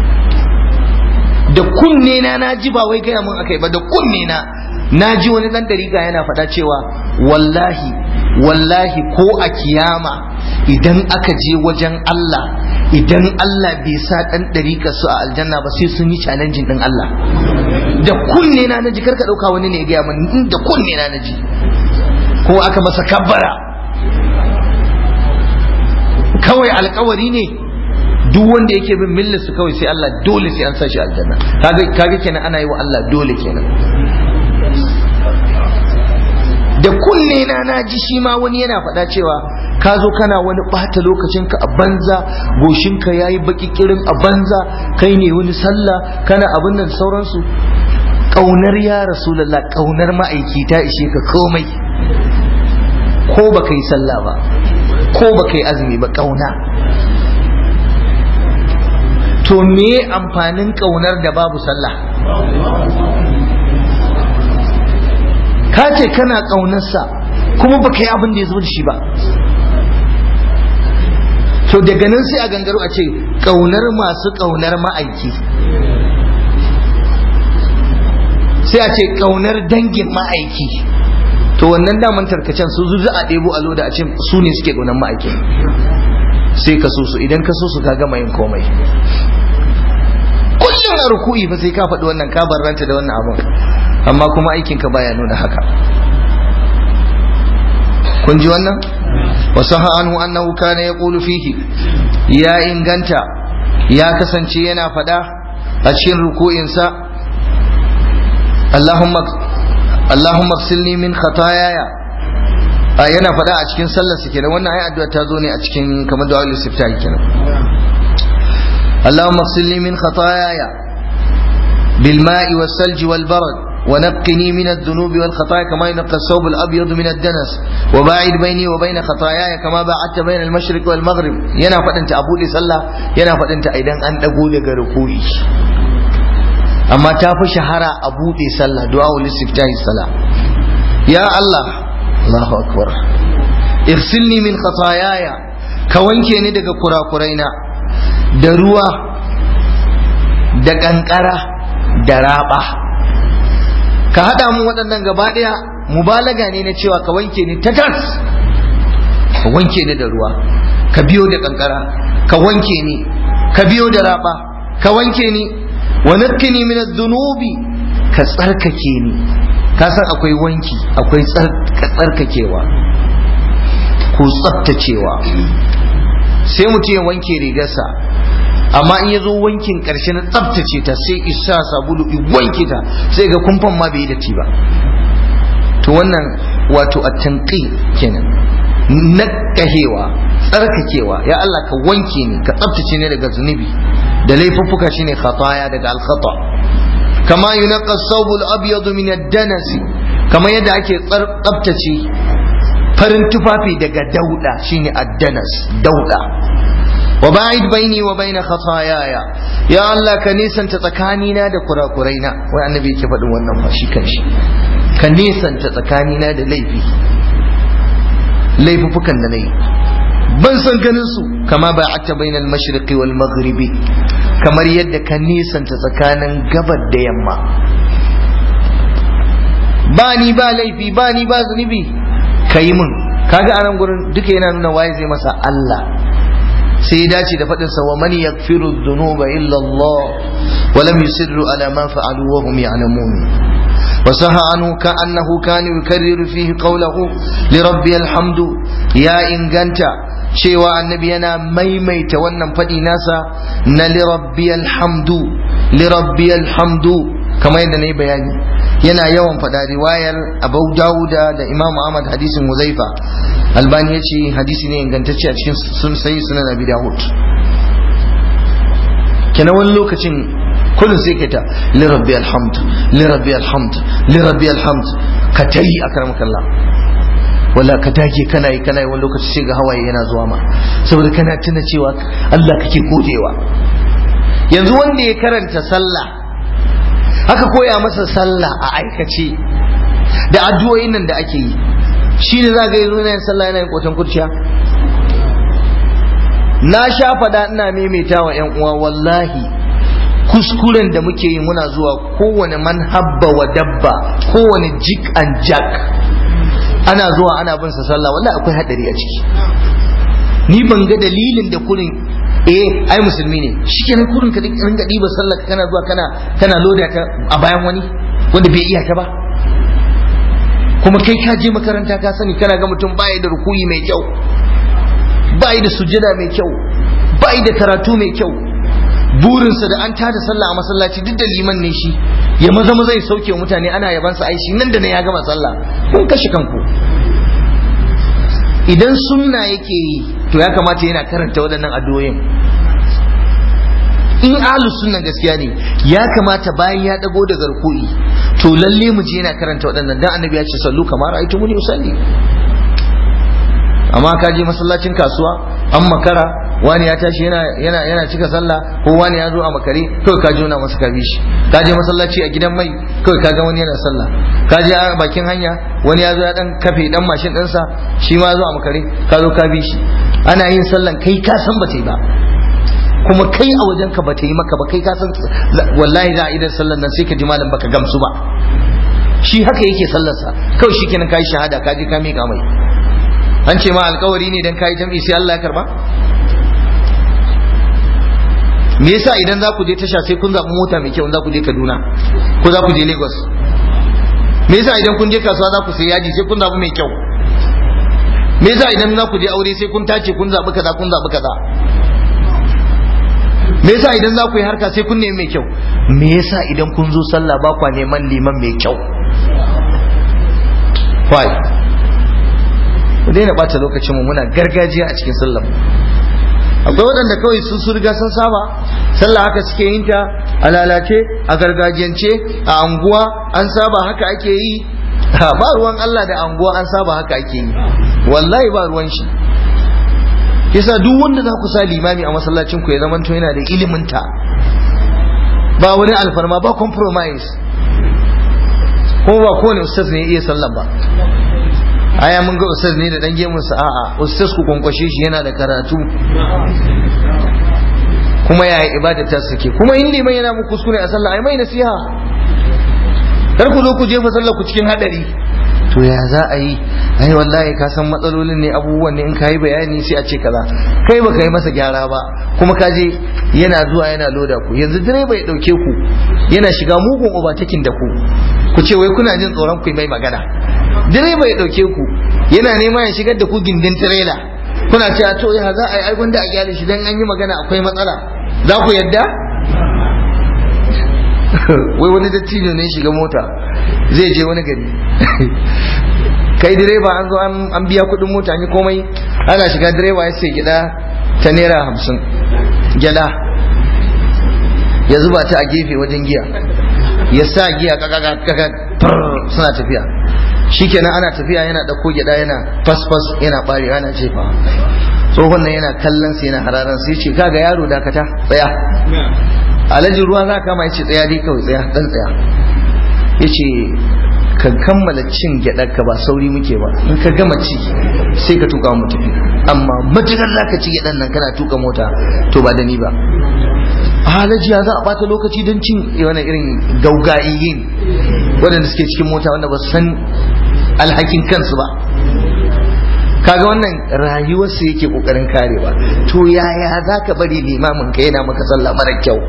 Speaker 1: da kunne na na ji ba wai gaya mun akai ba da kunne na na ji wani dan dariga yana faɗa cewa wallahi wallahi ko a kiyama idan aka je wajen Allah idan Allah bai sa dan dariƙa su a aljanna ba sai sun yi challenging din Allah da kunne na naji karka dauka wani ne ya gaya mun da kunne na naji ko aka masa kabbara kawai alkawari ne duk wanda yake bin millar su kawai sai Allah dole sai an sa shi aljanna kaga kaga kenan ana yi wa Allah dole kenan da kunne na na ji shi ma wani yana faɗa cewa ka zo kana wani ɓata lokacinka a banza goshinka ya yi baƙi kirin a banza kai ne wani sallah kana abin nan sauransu ƙaunar ya rasulallah ƙaunar ma'aiki ta ishe ka komai ko ba ka yi sallah ba ko ba ka yi azumi ba ƙauna to me amfanin ƙaunar da babu sallah ka ce kana ƙaunarsa kuma ba ka yi abin da ya zo da shi ba to daga nan sai a gangaro a ce ƙaunar masu ƙaunar ma'aiki sai a ce ƙaunar dangin ma'aiki to wannan daman tarkacen su zuzu a ɗebo a loda a ce su ne suke ƙaunar ma'aiki sai ka so su idan ka so su ka gama yin komai kullum a ruku'i fa sai ka faɗi wannan ka barranta da wannan abun amma kuma aikinka baya nuna haka kun ji wannan wasu anhu annahu kana yaqulu fihi ya inganta ya kasance yana faɗa a cikin ruku'insa Allahumma Allahumma silni min khataayaya yana faɗa a cikin sallarsa kenan wannan ai addu'a ta zo ne a cikin kamar du'a al-istiftahi kenan اللهم اغسلني من خطاياي بالماء والثلج والبرد ونقني من الذنوب والخطايا كما ينقى الثوب الابيض من الدنس وباعد بيني وبين خطاياي كما باعدت بين المشرق والمغرب yana faɗinta a buɗe sallah yana faɗinta idan an ɗago daga ruku'i amma ta fi shahara a buɗe sallah du'a ul istiftahi sallah ya Allah Allahu akbar irsilni min khataayaya ka wanke ni daga kurakuraina da ruwa da ƙanƙara da raɓa ka haɗa mu waɗannan gaba ɗaya mubalaga ne na cewa ka wanke ni ta tas ka wanke ni da ruwa ka biyo da ƙanƙara ka wanke ni ka biyo da raɓa ka wanke ni wa nakkini min dhunubi ka tsarkake ni ka san akwai wanki akwai tsarkakewa ko tsaftacewa sai mutum ya wanke rigarsa amma in ya zo wankin ƙarshe na tsaftace ta sai isa sabulu i wanke ta sai ga kumfan ma bai yi datti ba to wannan wato a tanqi kenan nakahewa tsarkakewa ya Allah ka wanke ni ka tsaftace ni daga zunubi da laifuffuka shine khataya daga al-khata kama yunqa as-sawb al-abyad min ad-danas kama yadda ake tsaftace farin tufafi daga dauda shine ad-danas dauda wa ba'id baini wa baina khataayaya ya Allah ka nisanta tsakanina da kurakuraina wai annabi yake faɗin wannan fa shi kanshi ka nisanta tsakanina da laifi laifufukan da nayi ban san ganin su kama ba'atta bainal mashriqi wal maghribi kamar yadda ka nisanta tsakanin gabar da yamma ba ni ba laifi ba ni ba zunubi ka yi min kaga anan gurin duka yana nuna waye zai masa Allah sai ya dace da faɗin sa wa man yaghfiru dhunuba illa Allah wa lam yusirru ala ma fa'alu wa hum ya'lamun wa saha anhu ka annahu kana yukarriru fihi qawluhu li rabbi alhamdu ya inganta cewa annabi yana maimaita wannan faɗi nasa na li rabbi alhamdu li rabbi alhamdu kamar yadda na yi bayani yana yawan faɗa riwayar abu dawuda da imam ahmad hadisin huzaifa albani ya ce hadisi ne ingantacce a cikin sun sayi sunan abi dawud kenan wani lokacin kullum sai ka ta li rabbi alhamd li rabbi alhamd li rabbi alhamd ka ta yi akram kallah wala ka dage kana yi kana yi wani lokaci sai ga hawaye yana zuwa ma saboda kana tuna cewa Allah kake godewa yanzu wanda ya karanta sallah aka koya masa sallah a aikace da addu'o'in nan da ake yi shi ne za ga yanzu yana yin sallah yana yin kotan kurciya na sha faɗa ina maimaita wa ‘yan uwa wallahi kuskuren da muke yi muna zuwa kowane manhabba wa dabba kowane jik and jack ana zuwa ana bin sa sallah wallahi akwai hadari a ciki ni ban ga dalilin da kurin eh ai musulmi ne shikenan kurin ka ringa diba sallah kana zuwa kana kana loda ta a bayan wani wanda bai iya ta ba kuma kai ka je makaranta ka sani kana ga mutum baya da rukuyi mai kyau bai da sujjada mai kyau bai da karatu mai kyau burinsa da an tada sallah a masallaci duk da liman ne shi ya maza maza ya sauke mutane ana yabansa aishi nan da nan ya gama sallah kun kashe kanku idan sunna yake yi to ya kamata yana karanta waɗannan addu'o'in in ahlus sunna gaskiya ne ya kamata bayan ya dago da garku'i to lalle mu je yana karanta waɗannan dan annabi ya ce sallu kamar aitumuni usalli amma ka je masallacin kasuwa an makara wani ya tashi yana yana yana cika sallah ko wani ya zo a makare kawai ka jona masa kabi shi ka je masallaci a gidan mai kawai ka ga wani yana sallah ka je a bakin hanya wani ya zo ya dan kafe dan mashin ɗinsa shi ma zo a makare ka zo ka bi shi ana yin sallan kai ka san ba ta yi ba kuma kai a wajen ka ba ta yi maka ba kai ka san wallahi za a idan sallan nan sai ka ji malam baka gamsu ba shi haka yake sallarsa kawai shi kenan kai shahada ka je ka miƙa mai an ce ma alkawari ne dan kai jam'i sai Allah ya karba me yasa idan za ku je tasha sai kun zaɓi mota mai kyau za ku je Kaduna ko za ku je Lagos me yasa idan kun je kasuwa za ku sai yaji sai kun zaɓi mai kyau me yasa idan za ku je aure sai kun tace kun zaɓi kaza kun zaɓi kaza me yasa idan za ku yi harka sai kun nemi mai kyau me yasa idan kun zo sallah ba kwa neman liman mai kyau why ku daina ɓata lokacin mu muna gargajiya a cikin sallah akwai waɗanda kawai sun su riga sun saba sallah haka suke yin ta a lalace a gargajiyance a anguwa an saba haka ake yi ba ruwan Allah da anguwa an saba haka ake yi wallahi ba ruwan shi yasa duk wanda za ku sa limami a masallacin ku ya zama to yana da ilimin ta ba wani alfarma ba compromise kuma ba kowane ustaz ne iya sallan ba aya mun ga ustaz ne da dan gemun sa a'a ustaz ku kwankwashe shi yana da karatu kuma yaya ibada ta suke kuma in liman yana muku kuskure a sallah ai mai nasiha kar ku zo ku jefa sallar ku cikin hadari to ya za a yi ai wallahi ka san matsalolin ne abubuwan ne in ka yi bayani sai a ce kaza kai baka yi masa gyara ba kuma ka je yana zuwa yana loda ku yanzu direba ya dauke ku yana shiga mugun obatakin da ku ku ce wai kuna jin tsoron ku mai magana direba ya dauke ku yana nema ya shigar da ku gindin tirela kuna cewa to ya za a yi ai gwanda a gyara shi dan an yi magana akwai matsala za ku yadda wai wani dattijo ne shiga mota zai je wani gari kai direba an zo an biya kudin mota an yi komai ana shiga direba ya sai gida ta naira hamsin gyada ya zuba ta a gefe wajen giya ya sa giya kaka suna tafiya shikenan ana tafiya yana ɗauko gyada yana fasfas yana ɓare yana cefa tsohon nan yana kallon sai yana hararan sai ce kaga yaro dakata tsaya alhaji ruwa za kama ya ce tsaya dai kawai tsaya dan tsaya ya ce ka kammala cin gyaɗar ka ba sauri muke ba in ka gama ci sai ka tuka mu tafi amma matukar za ka ci gyaɗar nan kana tuka mota to ba da ni ba halaji ya za a bata lokaci don cin wani irin gauga'iyin waɗanda suke cikin mota wanda ba su san alhakin kansu ba kaga wannan rayuwarsu yake kokarin karewa to yaya za ka bari limamin ka yana maka sallah mara kyau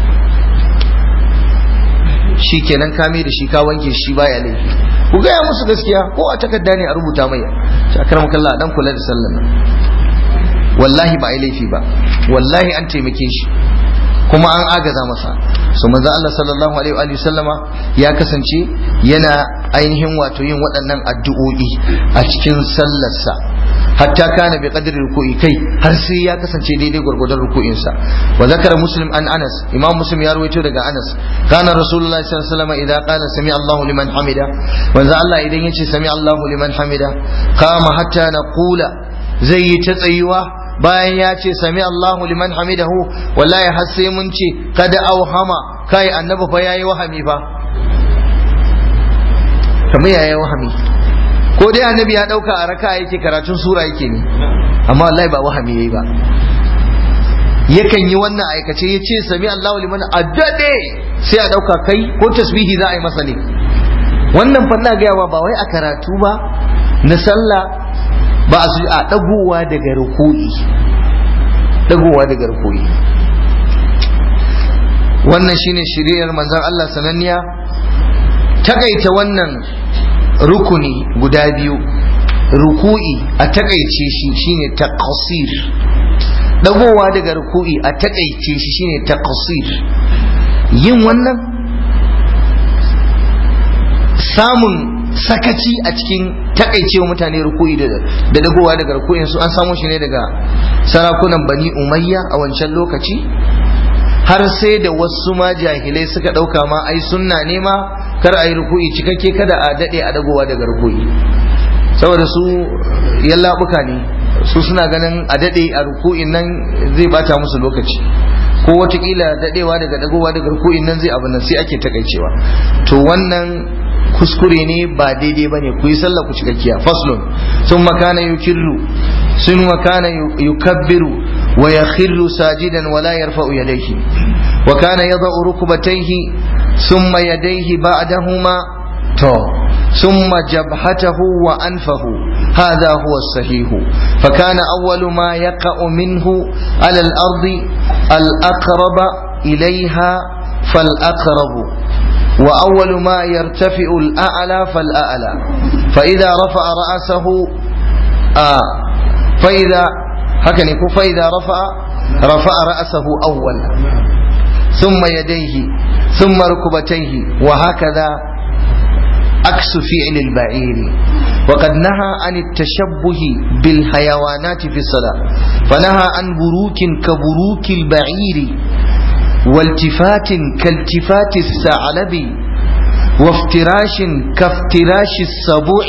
Speaker 1: shi kenan kame da shi ka wanke shi baya laifi ku gaya musu gaskiya ko a takarda ne a rubuta mai shakar makalla dan kula da sallan nan wallahi ba a yi laifi ba wallahi an taimake shi kuma an agaza masa su manzo Allah sallallahu alaihi wa sallama ya kasance yana ainihin wato yin waɗannan addu'o'i a cikin sallarsa hatta kana bi qadri ruku'i kai har sai ya kasance daidai gwargwadon ruku'in sa wa zakara muslim an anas imam muslim ya rawaito daga anas kana rasulullahi sallallahu alaihi wasallam idan qala sami Allahu liman hamida manzo Allah idan yace sami Allahu liman hamida kama hatta naqula zai yi ta tsayuwa bayan ya ce sami Allahu liman hamidahu wallahi har sai mun ce kada auhama kai annabi fa yayi wahami fa kamar yayi wahami ko dai annabi ya dauka a raka yake karatun sura yake ne amma wallahi ba wahami yayi ba yakan yi wannan aikace ya ce sami Allahu liman a daɗe sai a ɗauka kai ko tasbihi za a yi masa ne wannan fanna gayawa ba wai a karatu ba na sallah ba a a ɗagowa daga ruku'i ɗagowa daga ruku'i wannan shine shiriyar manzon Allah sananniya takaita wannan rukuni guda biyu ruku'i a takaice shi shine taqsir dagowa daga ruku'i a takaice shi shine taqsir yin wannan samun sakaci a cikin takaicewa mutane ruku'i da dagowa daga ruku'in su an samu shi ne daga sarakunan bani umayya a wancan lokaci har sai da wasu ma jahilai suka ɗauka ma ai sunna ne ma kar a yi ruku'i cikakke kada a daɗe a dagowa daga ruku'i saboda su yallaɓuka ne su suna ganin a daɗe a ruku'in nan zai bata musu lokaci ko watakila daɗewa daga dagowa daga ruku'in nan zai abu nan sai ake takaicewa to wannan kuskure ne ba daidai bane ku yi sallah ku cikakkiya faslun sun makana yukirru sun makana yukabbiru wa yakhirru sajidan wa la yarfa'u yadayhi wa kana yada'u rukbatayhi thumma yadayhi ba'dahuma to ثم جبهته وأنفه هذا هو الصحيح فكان أول ما يقع منه على الأرض الأقرب إليها فالأقرب وأول ما يرتفع الأعلى فالأعلى فإذا رفع رأسه آه فإذا هكذا فإذا رفع رفع رأسه أول ثم يديه ثم ركبتيه وهكذا عكس فعل البعير وقد نهى عن التشبه بالحيوانات في الصلاة فنهى عن بروك كبروك البعير والتفات كالتفات الثعلب وافتراش كافتراش السبوع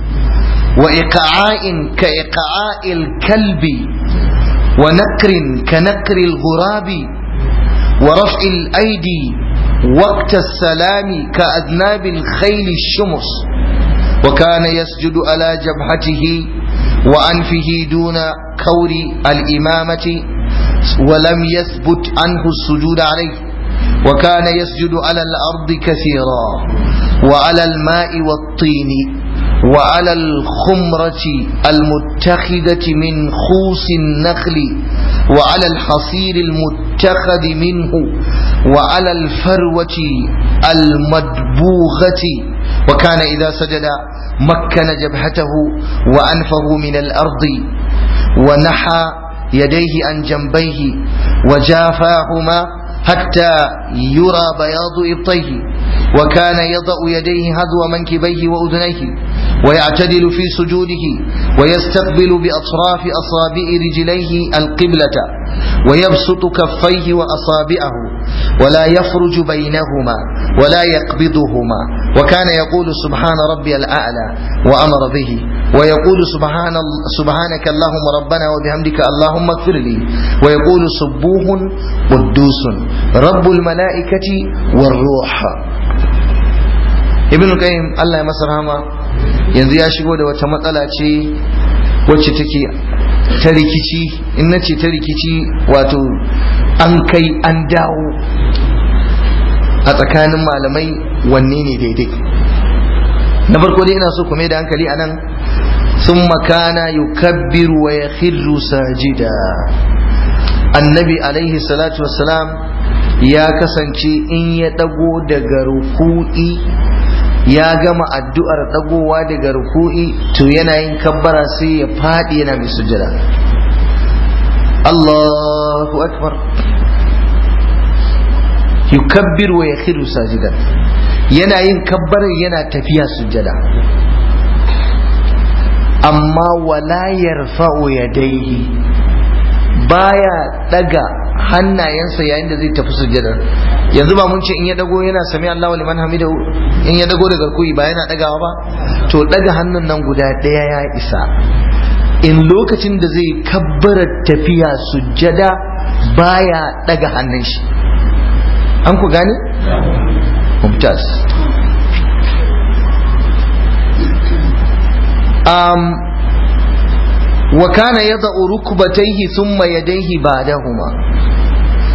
Speaker 1: وإقعاء كإقعاء الكلب ونكر كنكر الغراب ورفع الأيدي وقت السلام كأذناب الخيل الشمس وكان يسجد على جبهته وأنفه دون كور الإمامة ولم يثبت عنه السجود عليه وكان يسجد على الأرض كثيرا وعلى الماء والطين وعلى الخمرة المتخذة من خوص النخل وعلى الحصير المتخذ منه وعلى الفروة المدبوغة وكان إذا سجد مكن جبهته وأنفه من الأرض ونحى يديه عن جنبيه وجافاهما حتى يرى بياض إبطيه وكان يضع يديه هذو منكبيه وأذنيه ويعتدل في سجوده ويستقبل بأطراف أصابع رجليه القبلة ويبسط كفيه وأصابعه ولا يفرج بينهما ولا يقبضهما وكان يقول سبحان ربي الأعلى وأمر به ويقول سبحان سبحانك اللهم ربنا وبحمدك اللهم اغفر لي ويقول سبوح قدوس رب الملائكة والروح ابن القيم الله يمسر هما yanzu ya shigo da wata matsala ce wacce take ta rikici in na ce ta rikici wato an kai an dawo a tsakanin malamai wanne ne daidai na farko dai ina so ku mai da hankali a nan sun makana yukabbiru wa ya sajida annabi alaihi salatu wassalam ya kasance in ya dago daga ruku'i ya gama addu'ar dagowa daga ruku'i to yana yin kabbara sai ya faɗi yana mai sujjada Allahu akbar yukabbir wa yakhiru sajidan yana yin kabbarar yana tafiya sujjada amma wala yarfa'u yadayhi baya daga hannayensa yayin da zai tafi sujjadar yanzu ba mun ce in ya dago yana sami Allahu liman hamidahu in ya dago daga rukuyi ba yana dagawa ba to daga hannun nan guda daya ya isa in lokacin da zai kabbara tafiya sujjada baya daga hannun shi an ku gane mumtaz um, wa kana yada'u rukbatayhi thumma yadayhi ba'dahuma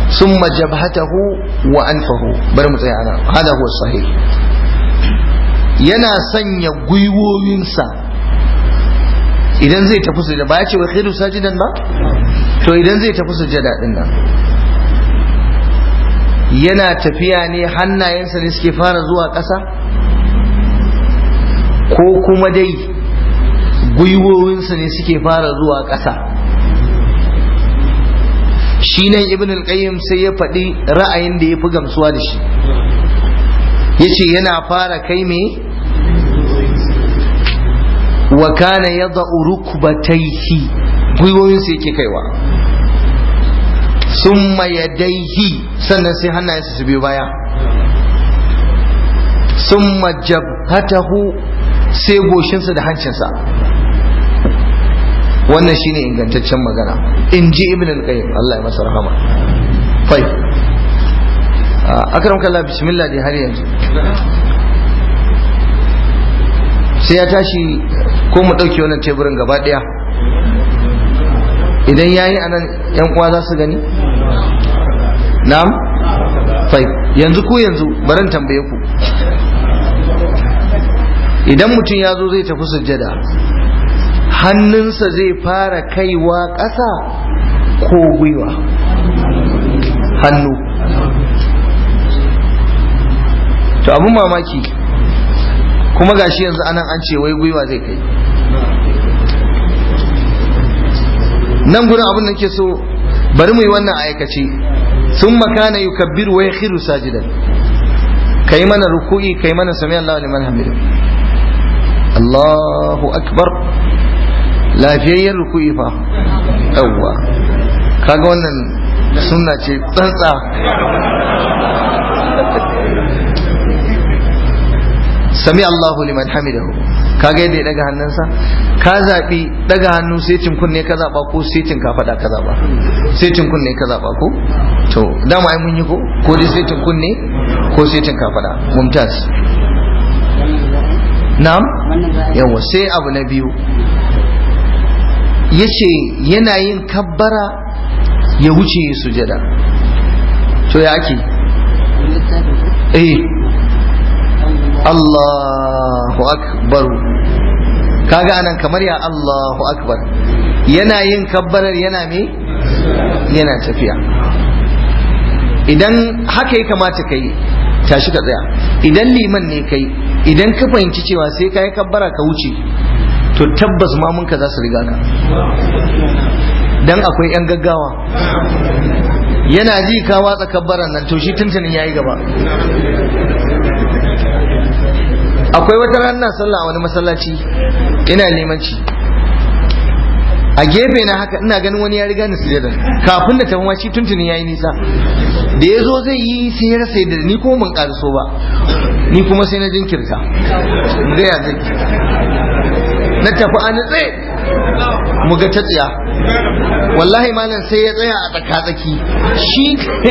Speaker 1: summa jabhatahu wa anfahu bari mu tsaya ana hada huwa sahih yana sanya gwiwoyinsa idan zai tafi sujada ba ya ce wa khiru sajidan ba to idan zai tafi sujada din nan yana tafiya ne hannayensa ne suke fara zuwa ƙasa ko kuma dai gwiwowinsa ne suke fara zuwa ƙasa shi nan ibn al-qayyim sai ya faɗi ra'ayin da ya fi gamsuwa da shi ya ce yana fara kai me wa kana yada'u rukbatayhi gwiwowinsa yake kaiwa summa yadaihi sannan sai hannayensa su biyo baya summa jabhatahu sai goshinsa da hancinsa wannan shine ingantaccen magana in ji ibn al-qayyim Allah ya masa rahama fai akram kallah bismillah dai har yanzu sai ya tashi ko mu ɗauke wannan teburin gaba ɗaya idan yayi anan yan uwa za su gani na'am fai yanzu ku yanzu baran tambaye ku idan mutum ya zo zai tafi sujjada hannunsa zai fara kaiwa ƙasa ko gwiwa hannu to abun mamaki kuma gashi yanzu anan an ce wai gwiwa zai kai nan gurin abin da ke so bari mu yi wannan aikace sun makana yi kabbiru wa ya khiru sajidan kai mana ruku'i kai mana sami Allah liman hamidu Allahu akbar lafiyayyen ruku'i fa yawwa kaga wannan sunna ce tsantsa sami Allahu liman hamidahu kaga yadda ya daga hannunsa ka zaɓi daga hannu setin kunne ka zaɓa ko setin ka faɗa ka zaɓa setin kunne ka zaɓa ko to dama ai mun yi ko ko dai setin kunne ko setin ka faɗa mumtaz na'am yawa sai abu na biyu yace yana yin kabbara ya wuce sujada to ya ake eh Allahu akbar kaga anan kamar ya Allahu akbar yana yin kabbarar yana me yana tafiya idan haka ya kamata kai tashi ka tsaya idan liman ne kai idan ka fahimci cewa sai ka yi kabbara ka wuce to tabbas mamunka za su riga ka dan akwai 'yan gaggawa yana ji ka watsa kabbaran nan to shi tuntunin ya yi gaba akwai wata ranar sallah a wani masallaci ina limanci a gefe na haka ina ganin wani ya riga ni sujada kafin da tafi ma shi tuntuni yayi nisa da ya zo zai yi sai ya rasa da ni kuma mun karaso ba ni kuma sai na jinkirta ga ya zai na tafi a nutse mu ga ta tsiya wallahi malam sai ya tsaya a tsaka-tsaki shi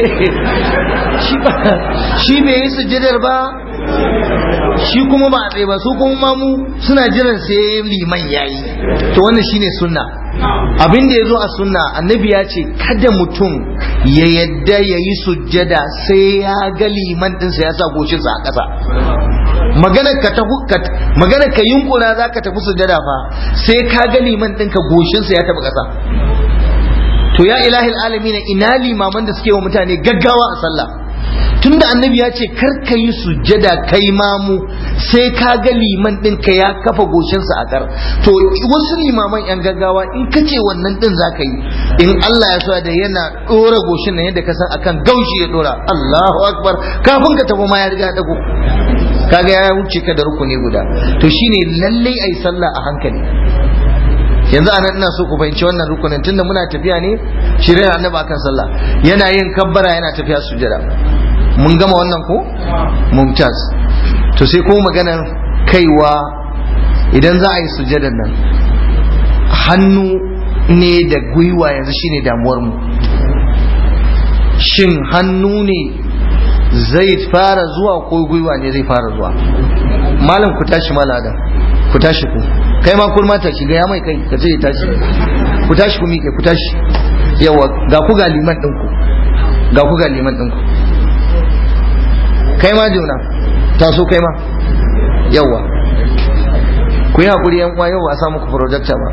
Speaker 1: shi bai yi sujadar ba shi kuma ba a tsaye ba su kuma mamu suna jiran sai liman yayi to wannan shine sunna abin da ya zo a sunna annabi ya ce kada mutum ya yadda ya yi sujjada sai ya ga liman ɗinsa ya sa goshinsa a ƙasa magana ka magana ka yunkura za ka tafi sujjada fa sai ka ga liman ɗinka goshinsa ya taɓa ƙasa to ya ilahil alamin ina limaman da suke wa mutane gaggawa a sallah tunda annabi ya ce kar ka yi sujjada kai mamu sai ka ga liman ɗinka ya kafa goshinsa a kar to wasu limaman yan gaggawa in ka ce wannan ɗin za ka yi in Allah ya so da yana ɗora goshin nan yadda ka san akan gaushi ya ɗora Allahu akbar kafin ka tafi ma ya riga dago kaga ya wuce ka da rukuni guda to shine lallai ai sallah a hankali yanzu anan ina so ku fahimci wannan rukunin tunda muna tafiya ne shirin annabi akan sallah yana yin kabbara yana tafiya sujada mun gama wannan ko mumtaz to sai ko maganar kaiwa idan za a yi sujadar nan hannu ne da gwiwa yanzu shine damuwar mu shin hannu ne zai fara zuwa ko gwiwa ne zai fara zuwa malam ku tashi maladan ku tashi ku kai ma kun mata shiga ya mai kai ka ce ya tashi ku tashi ku miƙe ku tashi yawa ga ku ga liman ɗinku ga ku ga liman ɗinku kai ma juna taso kai ma yawa ku yi haƙuri yan uwa yau ba a samu ku projecta ba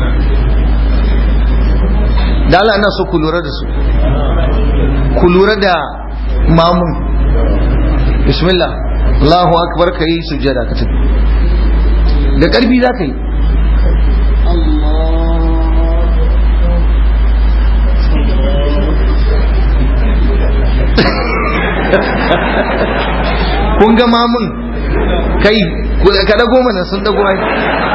Speaker 1: da Allah ina so ku lura da su ku lura da mamun bismillah Allahu akbar ka yi sujjada ka tafi da ƙarfi za ka yi kun ga mamun kai ka dago mana sun dago ai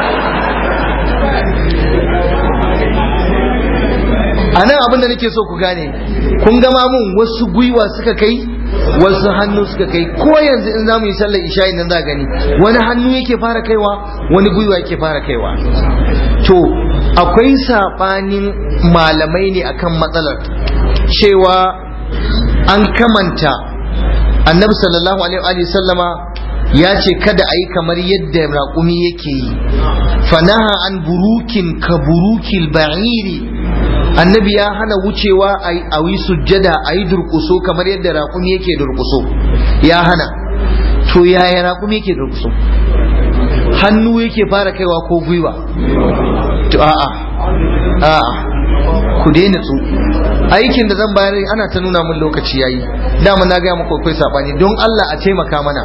Speaker 1: a nan abinda nake so ku gane kun ga mamun wasu gwiwa suka kai wasu hannu suka kai ko yanzu in zamu yi sallar isha'i nan za gani wani hannu yake fara kaiwa wani gwiwa yake fara kaiwa to akwai sabanin malamai ne akan matsalar cewa an kamanta annabi sallallahu alaihi wa sallama ya ce kada a yi kamar yadda raƙumi yake yi fanaha an burukin ka burukil ba'iri annabi ya hana wucewa a yi sujjada a yi durkuso kamar yadda raƙumi yake durkuso ya hana to yaya raƙumi yake durkuso hannu yake fara kaiwa ko gwiwa to a'a a'a ku daina tsu aikin da zan bayar ana ta nuna mun lokaci yayi dama na gaya muku akwai sabani don Allah a taimaka mana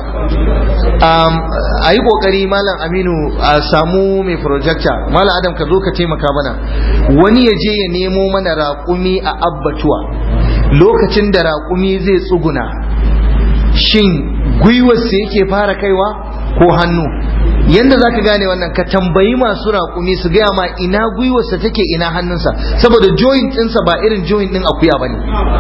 Speaker 1: a yi kokari malam Aminu a samu mai projector malam Adam ka zo ka taimaka mana wani ya je ya nemo mana raƙumi a abbatuwa lokacin da raƙumi zai tsuguna shin gwiwarsa yake fara kaiwa ko hannu yanda zaka gane wannan ka tambayi masu raƙumi su gaya ma ina gwiwarsa take ina hannunsa saboda joint ɗinsa ba irin joint ɗin akuya bane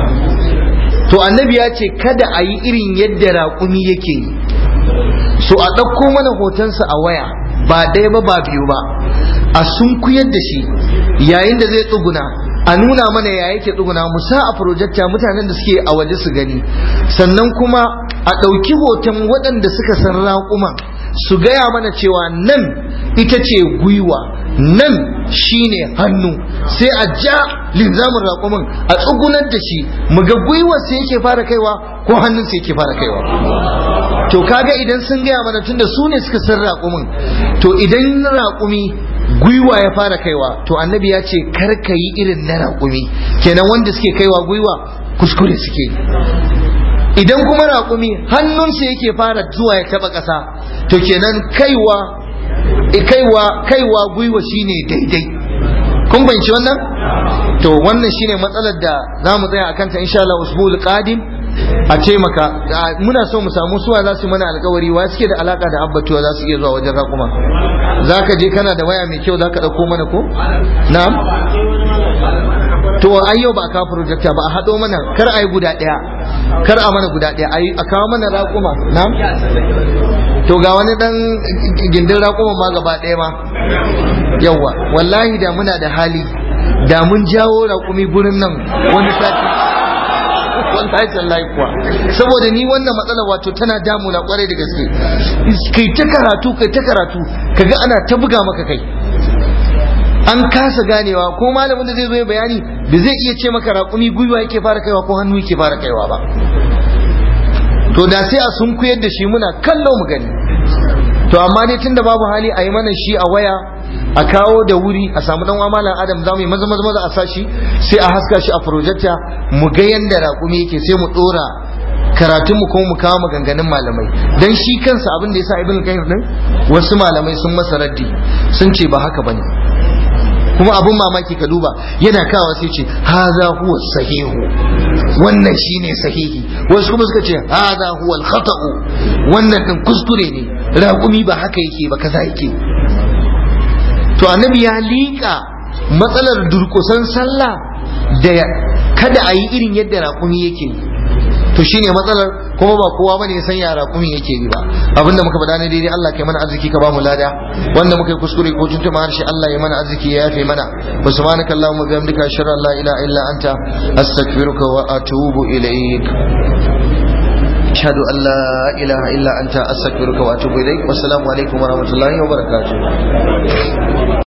Speaker 1: to annabi ya ce kada a yi irin yadda raƙumi yake yi so a ɗauko mana hotonsa a waya ba ɗaya ba ba biyu ba a sunkuyar da shi yayin da zai tsuguna a nuna mana ya yake tsuguna mu sa a projecta mutanen da suke a waje su gani sannan kuma a ɗauki hoton waɗanda suka san raƙuman su gaya mana cewa nan ita ce gwiwa nan shine hannu sai a ja linzamin raƙumin a tsugunar da shi mu ga gwiwar sai yake fara kaiwa ko hannun sai yake fara kaiwa to kaga idan sun gaya mana tunda su ne suka san raƙumin to idan raƙumi gwiwa ya fara kaiwa to annabi ya ce kar ka yi irin na raƙumi kenan wanda suke kaiwa gwiwa kuskure suke idan kuma raƙumi hannunsa yake fara zuwa ya taɓa ƙasa to kenan kaiwa kaiwa kaiwa gwiwa shine daidai kun banci wannan to wannan shine matsalar da za mu tsaya akan ta insha Allah usbul qadim a ce maka muna so mu samu suwa za su mana alkawari wa suke da alaka da abbatuwa za su iya zuwa wajen raƙuma za ka je kana da waya mai kyau za ka ɗauko mana ko na'am to ai yau ba a kawo projector ba a haɗo mana kar a yi guda ɗaya kar a mana guda ɗaya a kawo mana raƙuma na'am to ga wani ɗan gindin raƙuma ma gaba ɗaya ma yawwa wallahi da muna da hali da mun jawo raƙumi gurin nan wani sati wallahi tallahi kuwa saboda ni wannan matsalar wato tana damuna kwarai da gaske kai ta karatu kai ta karatu kaga ana ta buga maka kai an kasa ganewa ko malamin da zai zo ya bayani da zai iya ce maka raƙumi gwiwa yake fara kaiwa ko hannu yake fara kaiwa ba to da sai a sun kuyar da shi muna kallo mu gani to amma dai tunda babu hali a yi mana shi a waya a kawo da wuri a samu dan malam adam za mu yi maza maza maza a sashi sai a haska shi a projector mu ga yanda raƙumi yake sai mu dora karatun mu kuma mu kawo maganganun malamai dan shi kansa abin da yasa ibn qayyim din wasu malamai sun masa raddi sun ce ba haka bane kuma abun mamaki ka duba yana kawo sai ce haza huwa sahihu wannan shine sahihi wasu kuma suka ce haza huwa al-khata'u wannan din kuskure ne raƙumi ba haka yake ba kaza yake to annabi ya liƙa matsalar durƙusan sallah da kada a yi irin yadda raƙumi yake to shine matsalar kuma ba kowa bane ya san ya raƙumi yake yi ba abinda muka faɗa ne daidai Allah kai mana arziki ka ba mu lada wanda muka yi kuskure ko tuntuma harshe Allah ya mana arziki ya yafe mana wa subhanaka allahumma bihamdika ashhadu an la ilaha illa anta astaghfiruka wa atubu ilaik أشهد أن لا إله إلا أنت أستغفرك وأتوب إليك والسلام عليكم ورحمة الله وبركاته